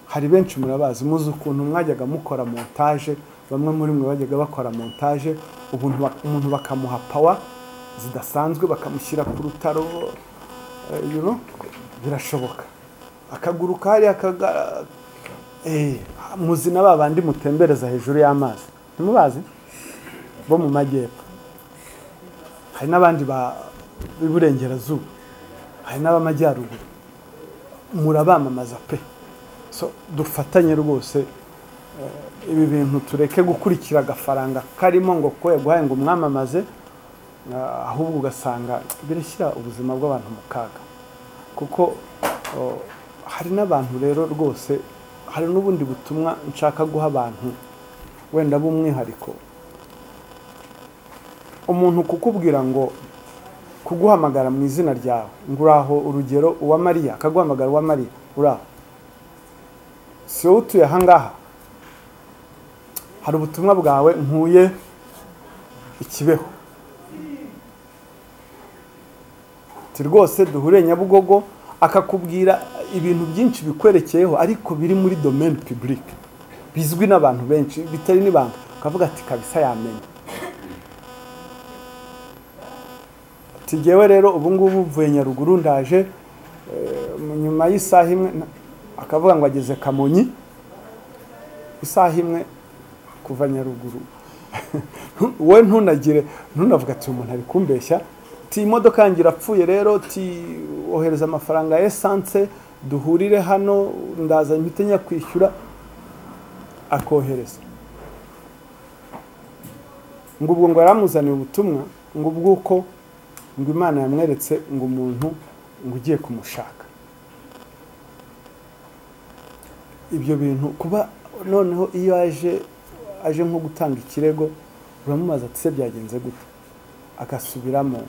hari benshi murabazi muzi ukuntu mwajyaga mukora montage bamwe muri mwe bajyaga bakora montage ubuntu bak- umuntu bakamuha pawa zidasanzwe bakamushyira ku rutaro eh, you know, birashoboka akaguruka hariya kaga eh, muzi na ba bandi mutembereza hejuru y'amazi ntimubazi bo mu majyepfo hari n'abandi ba- b'iburengerazuba hari n'ab'amajyaruguru murabamamaza pe so dufatanye rwose eh, ibi bintu tureke gukurikira agafaranga karimo ngo ko yaguhaye ngo umwamamaze ah, ahubwo ugasanga birashyira ubuzima bw'abantu mu kaga kuko oh, hari n'abantu rero rwose hari n'ubundi butumwa nshaka guha abantu wenda b'umwihariko umuntu kukubwira ngo kuguhamagara mu izina ryawe ngo uraho urugero uwa mariya akaguhamagara uwa mariya uraho si wowe utuye ahangaha hari ubutumwa bwawe nkuye ikibeho ati rwose duhure nyabugogo akakubwira ibintu byinshi bikwerekeyeho ariko biri muri domaine publique bizwi n'abantu benshi bitari n'ibanga ukavuga ati kabisa yamenya ati jyewe rero ubu ngubu mvuye nyaruguru ndaje eh, nyuma y'isaha imwe na- akavuga ngo ageze kamonyi isaha imwe kuva nyaruguru wowe ntunagire ntunavuga ati umuntu ari kumbeshya ti imodoka yanjye irapfuye rero ti ohereza amafaranga ya esanse duhurire hano ndaza mpite njya kwishyura akohereza ngo ubwo ngo yaramuzaniye ubutumwa ngo ubwuko ngo imana yamweretse ngo umuntu ngo ugiye kumushaka ibyo bintu kuba noneho iyo aje aje nko gutanga ikirego uramubaza ati se byagenze gute agasubiramo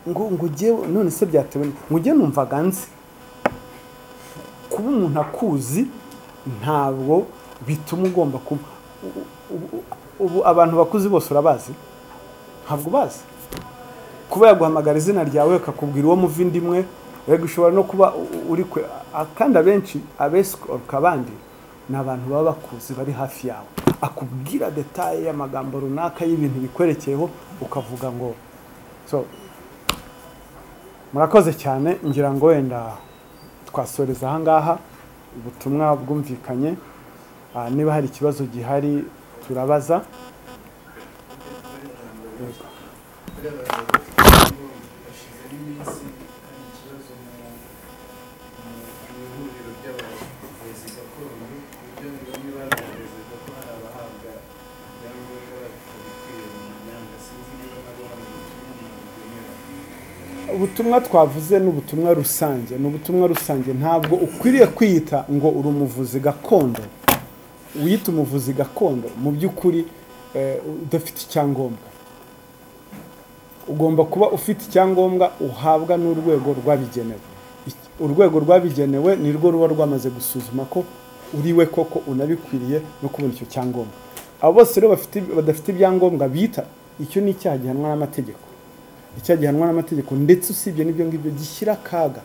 ngo ngo ujye none se byatewe n- ngo ujye numvaga nzi kuba umuntu akuzi ntabwo bituma ugomba kuba ubu- ubu- ubu abantu bakuzi bose urabazi ntabwo ubazi kuba yaguhamagara izina ryawe akakubwira uwo muvindimwe rega ushobora no kuba u- u- uri kwe a- kandi abenshi abesikoroka abandi ni abantu baba bakuzi bari hafi yawe akubwira detaye y'amagambo runaka y'ibintu bikwerekeyeho ukavuga ngo so murakoze cyane ngira ngo wenda twasoreza ahangaha ubutumwa bwumvikanye Ah, niba hari ikibazo gihari turabaza hashizeho iminsi hari ikibazo mu mu ihuriro ry'abavuzi gakondo ibyo bamwe bagaragazaga ko hari abahabwa ibyangombwa batabikwiye mu myanya sinzi niba nabo hari ubutumwa umuntu bwemera ubutumwa twavuze ni ubutumwa rusange ni ubutumwa rusange ntabwo ukwiriye kwiyita ngo uri umuvuzi gakondo wiyita umuvuzi gakondo mu by'ukuri eh, udafite icyangombwa ugomba kuba ufite icyangombwa uhabwa n'urwego rwabigenewe Ik- urwego rwabigenewe ni rwo ruba rwamaze gusuzuma ko uriwe koko unabikwiriye no kubona icyo cyangombwa abo bose rero bafite badafite ibyangombwa bita icyo ni icyaha gihanwa n'amategeko icyaha gihanwa n'amategeko ndetse usibye n'ibyo ngibyo gishyira akaga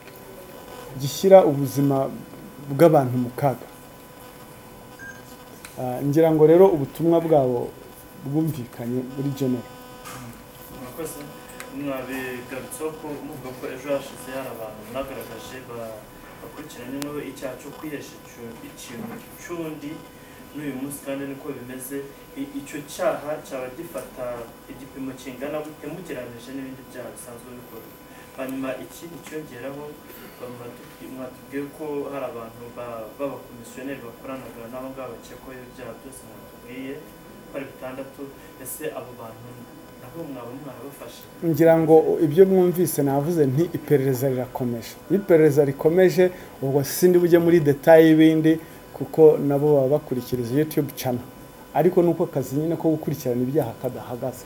gishyira ubuzima bw'abantu mu kaga Ah, ngira ngo rero ubutumwa bwabo bwumvikanye muri genera murakoze mwabigarutseho ko muvuga ko ejo hashize hari abantu mwagaragaje ba- bakurikiranye n'ubu icyaha cyo kwihesha icu- ikintu cy'undi n'uyu munsi kandi niko bimeze I- icyo cyaha cyaba gifata igipimo kingana gute mugereranyije n'ibindi byaha bisanzwe bikorwa hanyuma ikindi cyongeraho bamwatu- mwatubwiye ko hari abantu ba- b'abakomisiyoneri bakoranaga n'abo ngabo bakekwaho ibyaha byose mwatubwiye bari batandatu ese abo bantu nabo mwaba mwarabafashe ngira ngo ibyo mwumvise navuze nti iperereza rirakomeje iyo iperereza rikomeje ubwo sindi bujye muri detaye y'ibindi kuko nabo baba bakurikiriza yutube cana ariko ni uko akazi nyine ko gukurikirana ibyaha kadahagaze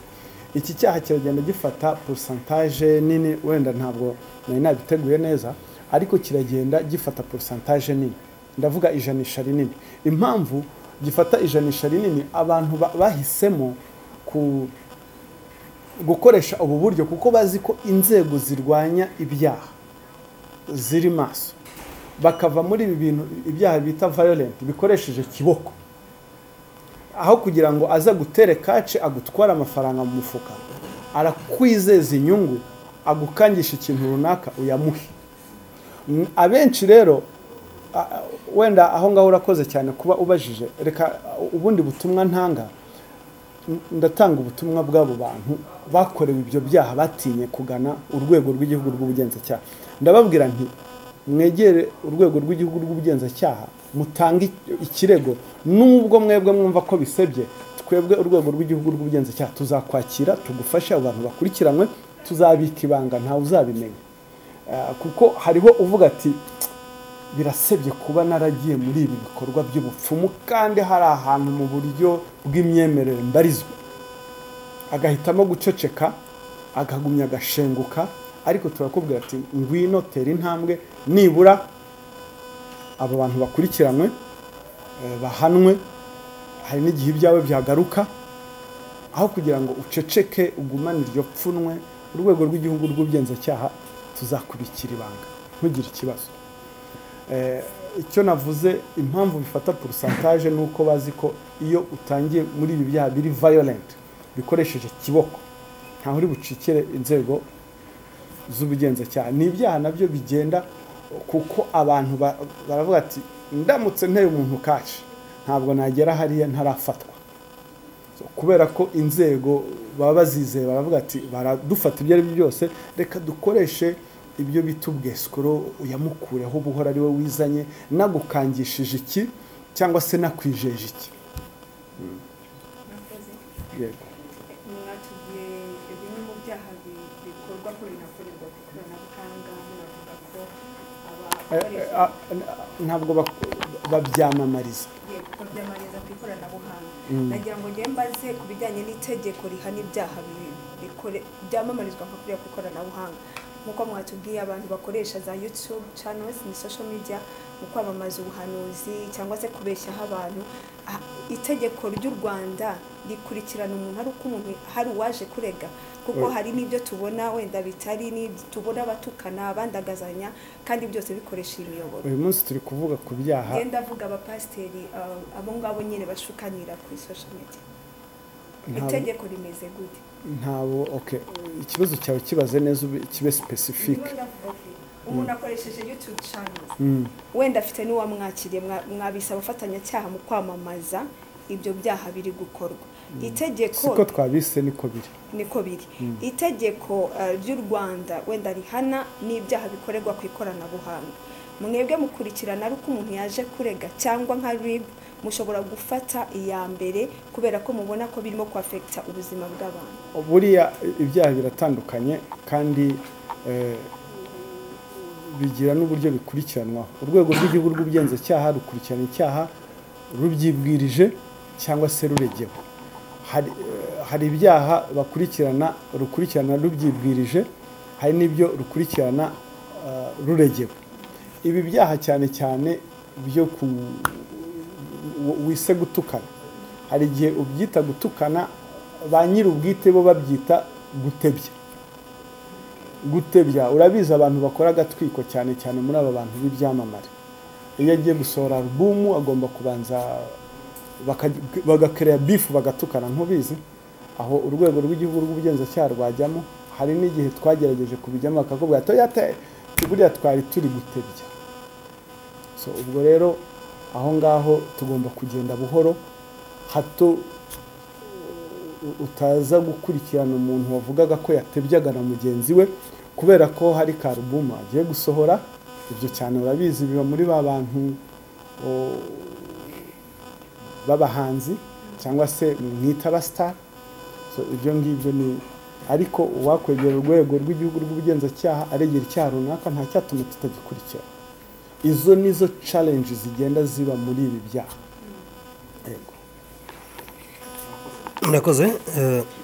iki cyaha kiragenda gifata porosantaje nini wenda ntabwo nari nabiteguye neza ariko kiragenda gifata porosantaje nini ndavuga ijanisha rinini impamvu gifata ijanisha rinini abantu ba- bahisemo ku gukoresha ubu buryo kuko bazi ko inzego zirwanya ibyaha ziri maso bakava muri ibi bintu ibyaha bita violent bikoresheje kiboko aho kugira ngo aza gutere kace agutware amafaranga mu mufuka arakwizeza inyungu agukangisha ikintu runaka uyamuhe Mm, abenshi rero a- a- wenda aho ngaho urakoze cyane kuba ubajije reka uh, ubundi butumwa ntanga ndatanga ubutumwa bw'abo bantu bakorewe ibyo byaha batinye kugana urwego rw'igihugu rw'ubugenzacyaha ndababwira nti mwegere urwego rw'igihugu rw'ubugenzacyaha mutange ikirego nubwo mwebwe mwumva ko bisebye twebwe urwego rw'igihugu rw'ubugenzacyaha tuzakwakira tugufashe abo bantu bakurikiranwe tuzabika ibanga ntawe uzabimenya Ah, kuko hariho uvuga ati birasebye kuba naragiye muri ibi bikorwa by'ubupfumu kandi hari ahantu mu buryo bw'imyemerere mbarizwa agahitamo guceceka akagumya agashenguka ariko turakubwira ati ngwino tera intambwe nibura aba bantu bakurikiranwe eh, bahanwe hari n'igihe ibyawe byagaruka aho kugira ngo uceceke ugumane iryo pfunwe urwego rw'igihugu rw'ubugenzacyaha tuzakubikira ibanga ntugire ikibazo Eh, icyo navuze impamvu bifata porosantaje ni uko bazi ko iyo utangiye muri ibi byaha biri violent bikoresheje kiboko ntaho uri bucikire inzego z'ubugenzacyaha ni ibyaha nabyo bigenda kuko abantu ba- baravuga ati ndamutse nteye umuntu kaci ntabwo nagera hariya ntarafatwa So, kubera ko inzego baba bazizeye baravuga ati baradufata ibyo ari byo byose reka dukoreshe ibyo bita ubwesikoro uyamukureho ubuhora ari we wizanye nagukangishije iki cyangwa se nakwijeje iki murakoze yego mwatubwiye bimwe mu byaha bi- bikorwa ko binakorerwa ku ikoranabuhanga muravuga ko Eh, eh, abakoresha ah, ntabwo bak- babyamamariza yego ko byamariza ku ikoranabuhanga nagira ngo njye mbaze ku bijyanye n'itegeko rihana ibyaha bi- bikore- byamamarizwa nko kuriya ku ikoranabuhanga nk'uko mwatubwiye abantu bakoresha za youtube channels ni social media mu kwamamaza ubuhanuzi cyangwa se kubeshyaho abantu Ah, itegeko ry'u rwanda rikurikirana umuntu ari uko umuntu hari uwaje kurega kuko Oya. hari n'ibyo tubona wenda bitari n'ibyo tubona batukana bandagazanya kandi byose bikoresha imiyoboro uyu munsi turi kuvuga ku byaha ngenda avuga abapasiteri uh, abo ngabo nyine bashukanira kuri social media Ntabwo- itegeko rimeze gute ntabo okay ikibazo cyawe kibaze neza ube- kibe specific Niba ndavuga ko umuntu akoresheje youtube channels Mm. wenda afite n'uwamwakiriye mwa- mwabisaba abafatanyacyaha mu kwamamaza ibyo byaha biri gukorwa itegeko siko twabise niko biri niko biri itegeko eh, ry'u rwanda wenda rihana n'ibyaha bikorerwa ku ikoranabuhanga mwebwe mukurikirana ari uko umuntu yaje kurega cyangwa nka rib mushobora gufata iya mbere kubera ko mubona ko birimo kwafekita ubuzima bw'abantu buriya ibyaha biratandukanye kandi eh, bigira n'uburyo bikurikiranwaho urwego rw'igihugu rw'ubugenzacyaha rukurikirana icyaha rubyibwirije cyangwa se ruregewe hari eh, hari ibyaha bakurikirana rukurikirana rubyibwirije hari n'ibyo rukurikirana eh, ruregewe ibi byaha cyane cyane byo ku wise gutukana hari igihe ubyita gutukana ba nyir'ubwite bo babyita gutebya gutebya urabizi abantu bakora agatwiko cyane cyane muri aba bantu b'ibyamamare iyo agiye gusohora alubumu agomba kubanza bagakereya bifu bagatukana nk'ubizi aho urwego rw'igihugu rw'ubugenzacyaha rwajyamo hari n'igihe twagerageje kubijyamo bakakubwira toyota buriya twari turi gutebya so ubwo rero aho ngaho tugomba kugenda buhoro hato utaza gukurikirana umuntu wavugaga ko yatebyaga na mugenzi we kubera ko hari karubuma agiye gusohora ibyo cyane urabizi biba muri ba bantu b'abahanzi cyangwa se mwita abasitari ibyo ngibyo ni ariko uwakwegera urwego rw'igihugu rw'ubugenzacyaha aregera icyaha runaka nta cyatuma tutagikurikira izo nizo challenge zigenda ziba muri ibi byaha murakoze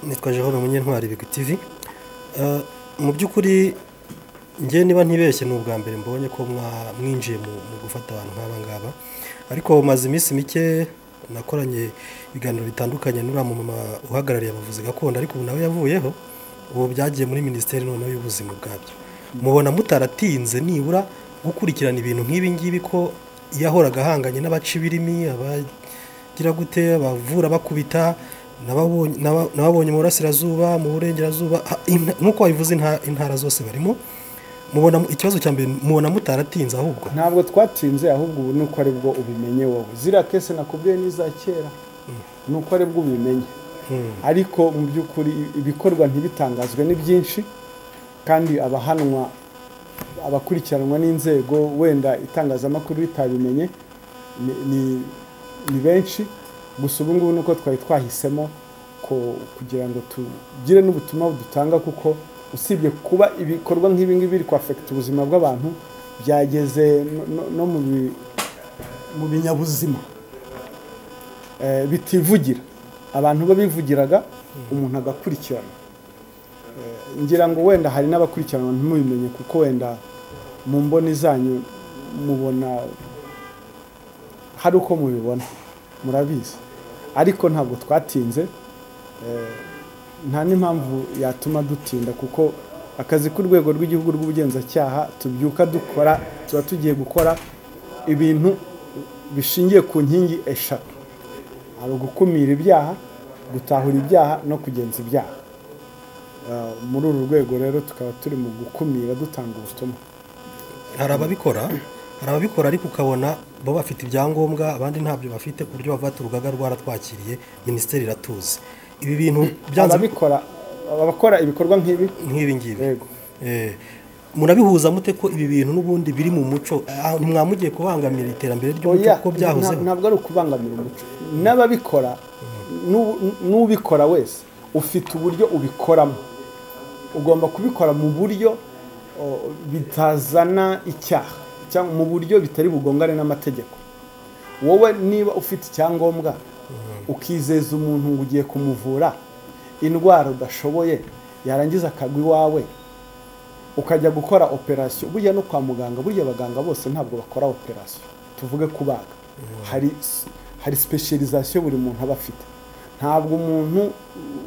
nitwa jehova munyentwari bigi tivi mu by'ukuri ngewe niba ntibeshye ni ubwa mbere mbonye ko mwinjiye mu gufata abantu nk'aba ngaba ariko maze iminsi mike nakoranye ibiganiro bitandukanye n'uriya mumama uhagarariye abavuzi gakondo ariko ubu nawe yavuyeho ubu byagiye muri minisiteri noneho y'ubuzima bwabyo mubona mutaratinze nibura gukurikirana ibintu nk'ibi ngibi ko iyo ahoraga ahanganye n'abaca ibirimi abagira gute abavura bakubita n'ababonye mu burasirazuba mu burengerazuba nk'uko wabivuze intara zose barimo mubona ikibazo cya mbere mubona mutaratinze ahubwo ntabwo twatinze ahubwo ubu ni uko aribwo ubimenye wowe ziriya kese nakubwiye n'iza kera ni uko aribwo ubimenye ariko mu by'ukuri ibikorwa ntibitangazwe ni byinshi kandi abahanwa abakurikiranwa n'inzego wenda itangazamakuru ritabimenye ni benshi gusa ubu ngubu nuko twari twahisemo kugira ngo tugire n'ubutumwa budutanga kuko usibye kuba ibikorwa nk'ibi ngibi biri kwafekita ubuzima bw'abantu byageze no mu binyabuzima bitivugira abantu babivugiraga umuntu agakurikirana ngira ngo wenda hari n'abakurikiranwa ntimubimenye kuko wenda mu mboni zanyu mubona hari uko mubibona murabizi ariko ntabwo twatinze nta n'impamvu yatuma dutinda kuko akazi k'urwego rw'igihugu rw'ubugenzacyaha tubyuka dukora tuba tugiye gukora ibintu bishingiye ku nkingi eshatu hari ugukumira ibyaha gutahura ibyaha no kugenza ibyaha muri uru rwego rero tukaba turi mu gukumira dutanga ubutumwa hari ababikora hari ababikora ariko ukabona bo bafite ibyangombwa abandi ntabyo bafite ku buryo bavuga ati urugaga rwaratwakiriye minisiteri iratuzi ibi bintu byanze ababikora abakora ibikorwa nk'ibi nk'ibi ngibi murabihuza mute ko ibi bintu n'ubundi biri mu muco ntimwamugiye kubangamira iterambere ry'umuco kuko byahozeho ntabwo ari ukubangamira umuco n'ababikora n'ubikora wese ufite uburyo ubikoramo ugomba kubikora mu buryo bitazana icyaha cyangwa mu buryo bitari bugongane n'amategeko wowe niba ufite icyangombwa ukizeza umuntu ngo ugiye kumuvura indwara udashoboye yarangiza akagwa iwawe ukajya gukora operasiyo burya no kwa muganga burya abaganga bose ntabwo bakora operasiyo tuvuge kubaga hari sipesherizasiyo buri muntu aba afite ntabwo umuntu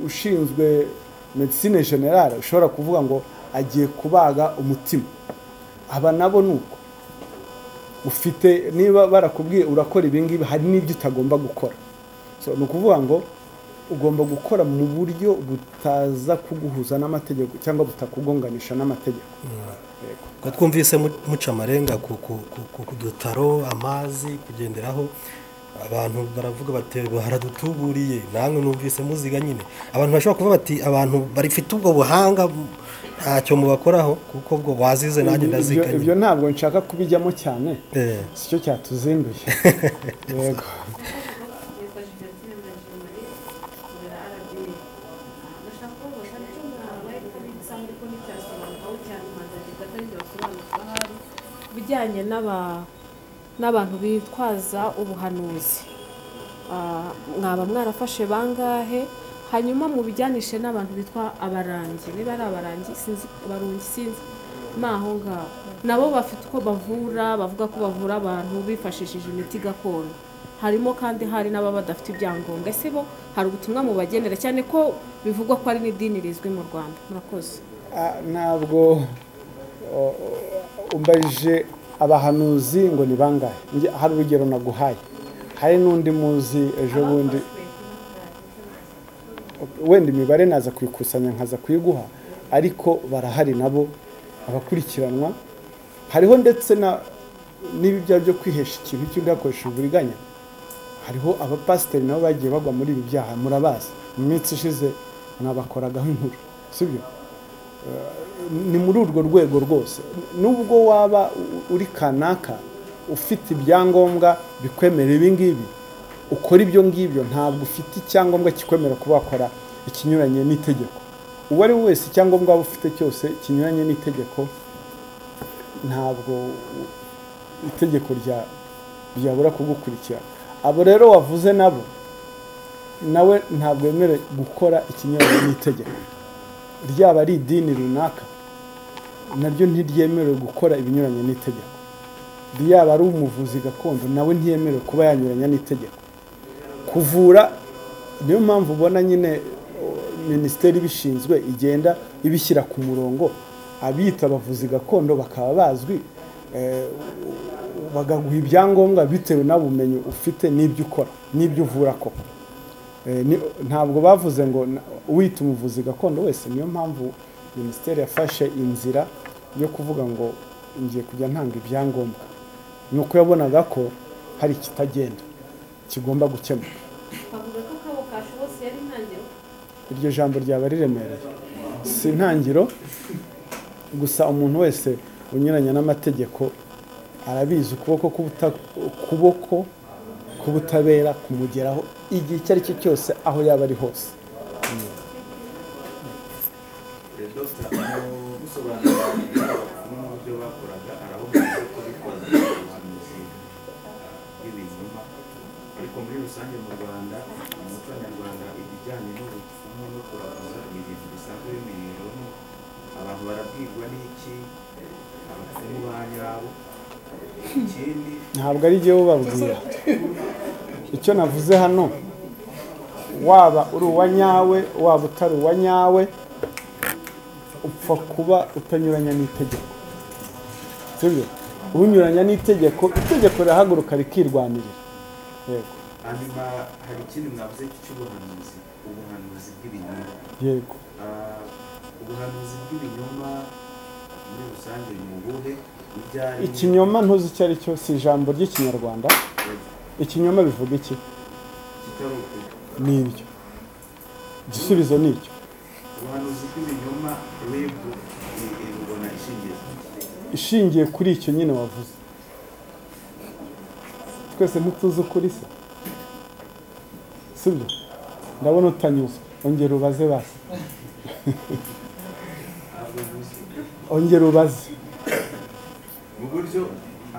ushinzwe medisine generale ushobora kuvuga ngo agiye kubaga umutima aba nabo ni uko ufite niba barakubwiye urakora ibingibi hari n'ibyo utagomba gukora ni ukuvuga ngo ugomba gukora mu buryo butaza kuguhuza n'amategeko cyangwa butakugonganisha n'amategeko twumvise muca amarenga ku dutaro amazi kugenderaho abantu baravuga bati baradutuburiye namwe numvise muziga nyine abantu bashobora kuvuga bati abantu bafite ubwo buhanga ntacyo mubakoraho kuko ubwo wazize nanjye ndaziga ibyo ntabwo nshaka kubijyamo cyane si cyo cyatuzinduye yego bijyanye n'abantu bitwaza ubuhanuzi mwaba mwarafashe bangahe hanyuma mubijyanishe n'abantu bitwa abarangi niba ari abarangi sinzi abarongi sinzi ni aho ngaho nabo bafite uko bavura bavuga ko bavura abantu bifashishije imiti gakondo harimo kandi hari n'ababa badafite ibyangombwa ese bo hari ubutumwa mubagenera cyane ko bivugwa ko ari n'idini rizwi mu rwanda murakoze Ah, ntabwo o- o- umbajije abahanuzi ngo ni bangahe Nge- hari urugero naguhaye hari n'undi muzi ejo bundi wenda imibare naza kuyikusanya nkaza kuyiguha ariko barahari nabo abakurikiranwa hariho ndetse na n'ibi byaha byo kwihesha ikintu cy'undi hakoresheje uburiganya hariho abapasiteri nabo bagiye bagwa muri ibi byaha murabazi mu minsi ishize mwabakoragaho inkuru sibyo ni muri urwo rwego rwose nubwo waba u- uri kanaka ufite ibyangombwa bikwemera ibi ngibi ukora ibyo ngibyo ntabwo ufite icyangombwa kikwemera kuba wakora ikinyuranye n'itegeko uwo ari we wese icyangombwa waba ufite cyose kinyuranye n'itegeko ntabwo u- itegeko rya- ryabura kugukurikira abo rero wavuze nabo nawe ntabwo wemerewe gukora ikinyuranye n'itegeko ryaba ari idini runaka naryo ntiryemerewe gukora ibinyuranye n'itegeko ryaba ari umuvuzi gakondo nawe ntiyemerewe kuba yanyuranya n'itegeko kuvura niyo mpamvu ubona nyine o, minisiteri ibishinzwe igenda ibishyira ku murongo abiyita abavuzi gakondo bakaba bazwi eh, bagaguha ibyangombwa bitewe n'ubumenyi ufite n'ibyo ukora n'ibyo uvura koko Eh, ni- ntabwo bavuze ngo na- wita umuvuzi gakondo wese niyo mpamvu minisiteri yafashe inzira yo kuvuga ngo ngiye kujya ntanga ibyangombwa ni uko yabonaga ko hari ikitagenda kigomba gukemuka twavuga ko akabo kashobotse yari intangiriro iryo jambo ryaba riremereye si intangiriro gusa umuntu wese unyuranya n'amategeko arabizi ukuboko k'ubuta- ukuboko k'ubutabera kumugeraho igihe icyo ari cyo cyose aho yaba ari hose dogita musobanurira ibintu n'uburyo bakoraga arababwira ko bitwaza ubuhanuzi bw'ibinyoma ariko muri rusange mu rwanda mu muco nyarwanda ibijyanye n'ubupfumu no kuraguza ni ibintu bisanzwe bimenyereweho abantu barabwirwa n'iki abapfumu ba nyabo ikindi ntabwo ari jyewe ubabwira icyo navuze hano waba uri uwa nyawe waba utari uwa nyawe upfa kuba utanyuranya n'itegeko sibyo unyuranya n'itegeko itegeko rirahaguruka rikirwanirira yego hanyuma hari ikindi mwavuze cy'ubuhanuzi ubuhanuzi bw'ibinyoma yego Ah, ubuhanuzi bw'ibinyoma muri rusange ni ubuhe ibyari ikinyoma ntuzi icyo ari cyo si ijambo ry'ikinyarwanda ikinyoma bivuga iki kitari ukuri ni ibyo igisubizo ni icyo ubuhanuzi bw'ibinyoma rebu rubona ishingiye ishingiye kuri icyo nyine wavuze twese ntituzi ukuri se sibyo ndabona utanyuzwe ongera ubaze basi ntabwo ntuzi ongera ubaze mu buryo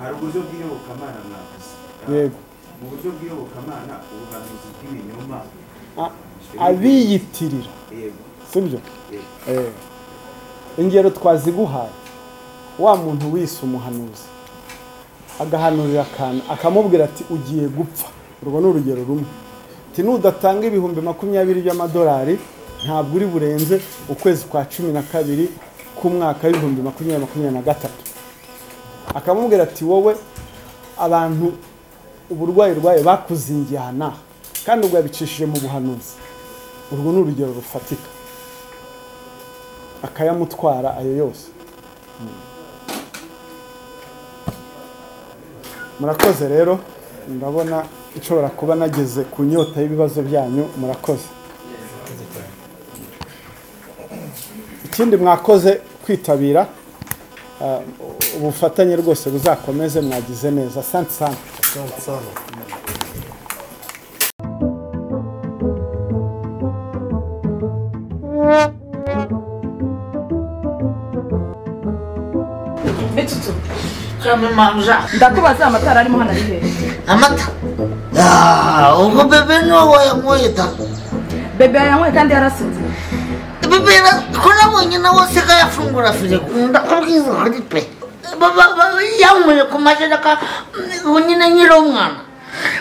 hari uburyo bw'iyobokamana mwavuze Ah, yego mu buryo bw'iyobokamana ubuhanuzi bw'ibinyoma A- abiyitirira yego sibyo yego Eh. ingero twaziguhaye wa muntu wise umuhanuzi agahanurira akantu akamubwira ati ugiye gupfa urwo ni urugero rumwe ati nudatanga ibihumbi makumyabiri by'amadolari ntabwo uri burenze ukwezi kwa cumi na kabiri k'umwaka w'ibihumbi makumyabiri makumyabiri na gatatu akamubwira ati wowe abantu uburwayi urwaye bakuzingiye aha n'aha kandi ubwo yabicishije mu buhanuzi urwo ni urugero rufatika akayamutwara ayo yose murakoze rero ndabona nshobora kuba nageze ku nyota y'ibibazo byanyu murakoze ikindi mwakoze kwitabira ah, ubufatanye rwose buzakomeze mwagize neza asante sana Metutu. Ndakubaza amatara arimo hano ari hehe? amata Ah, ubwo bebe niwe wayanyweye da Bebe yanyweye kandi yarasinze. bebe na- ko nabonye nawe asigaye afungura firigo ndakubwiza ukuri pe Ba- ba- ba- yanyweye ku majereka mm, ubu nyine nkiri umwana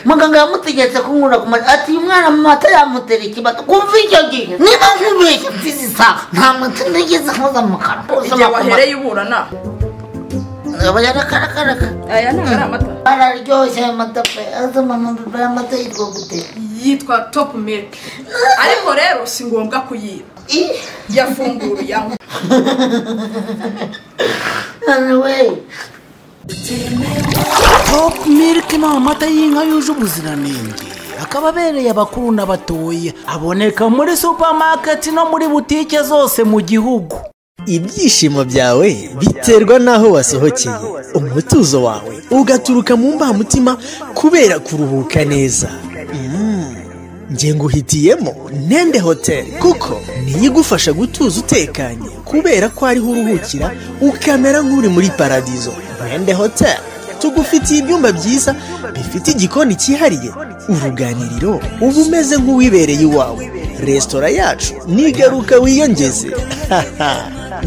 muganga yamutegetse kunkura ku mata ati uyu mwana mu mata yamutera ikibazo kumva icyo gihe niba nkibeshya mfizi isaha nta mata nigeze nkoza mu kanwa igihe wahereye uburana aba yarakarakaraga aya ntabwo ari amata araryoshye aya mata pe azama amabiba y'amata yitwa gute yitwa topu miliki ariko rero si ngombwa kuyiba yafunguye yanywa topu miliki ni amata y'inka yuje ubuziranenge akaba abereye abakuru n'abatoya aboneka muri supamaketi no muri butike zose mu gihugu ibyishimo byawe biterwa n'aho wasohokeye umutuzo wawe ugaturuka mu mbamutima kubera kuruhuka neza Mm. njye nguhitiyemo nende hoteli kuko niyo igufasha gutuza utekanye kubera ko ariho uruhukira ukamera nk'uri muri paradizo nende hoteli tugufitiye ibyumba byiza bifite igikoni cyihariye uruganiriro uba umeze nk'uwibereye iwawe resitora yacu nigaruka wiyongeze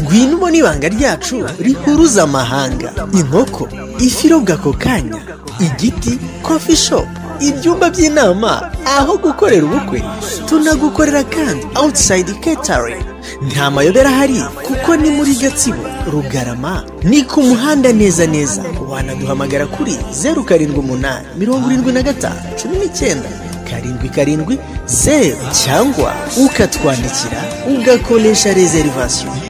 ngwino ubona ibanga ryacu rihuruza amahanga inkoko ifi irobwa ako kanya igiti kofi shopu ibyumba by'inama aho gukorera ubukwe tunagukorera kandi awutisayidi ketaringi nta mayobera ahari kuko ni muri gatsibo rugarama ni ku muhanda neza neza wanaduhamagara kuri zeru karindwi umunani mirongo irindwi na gatanu cumi n'icyenda karindwi karindwi zeru cyangwa ukatwandikira ugakoresha rezerivasiyo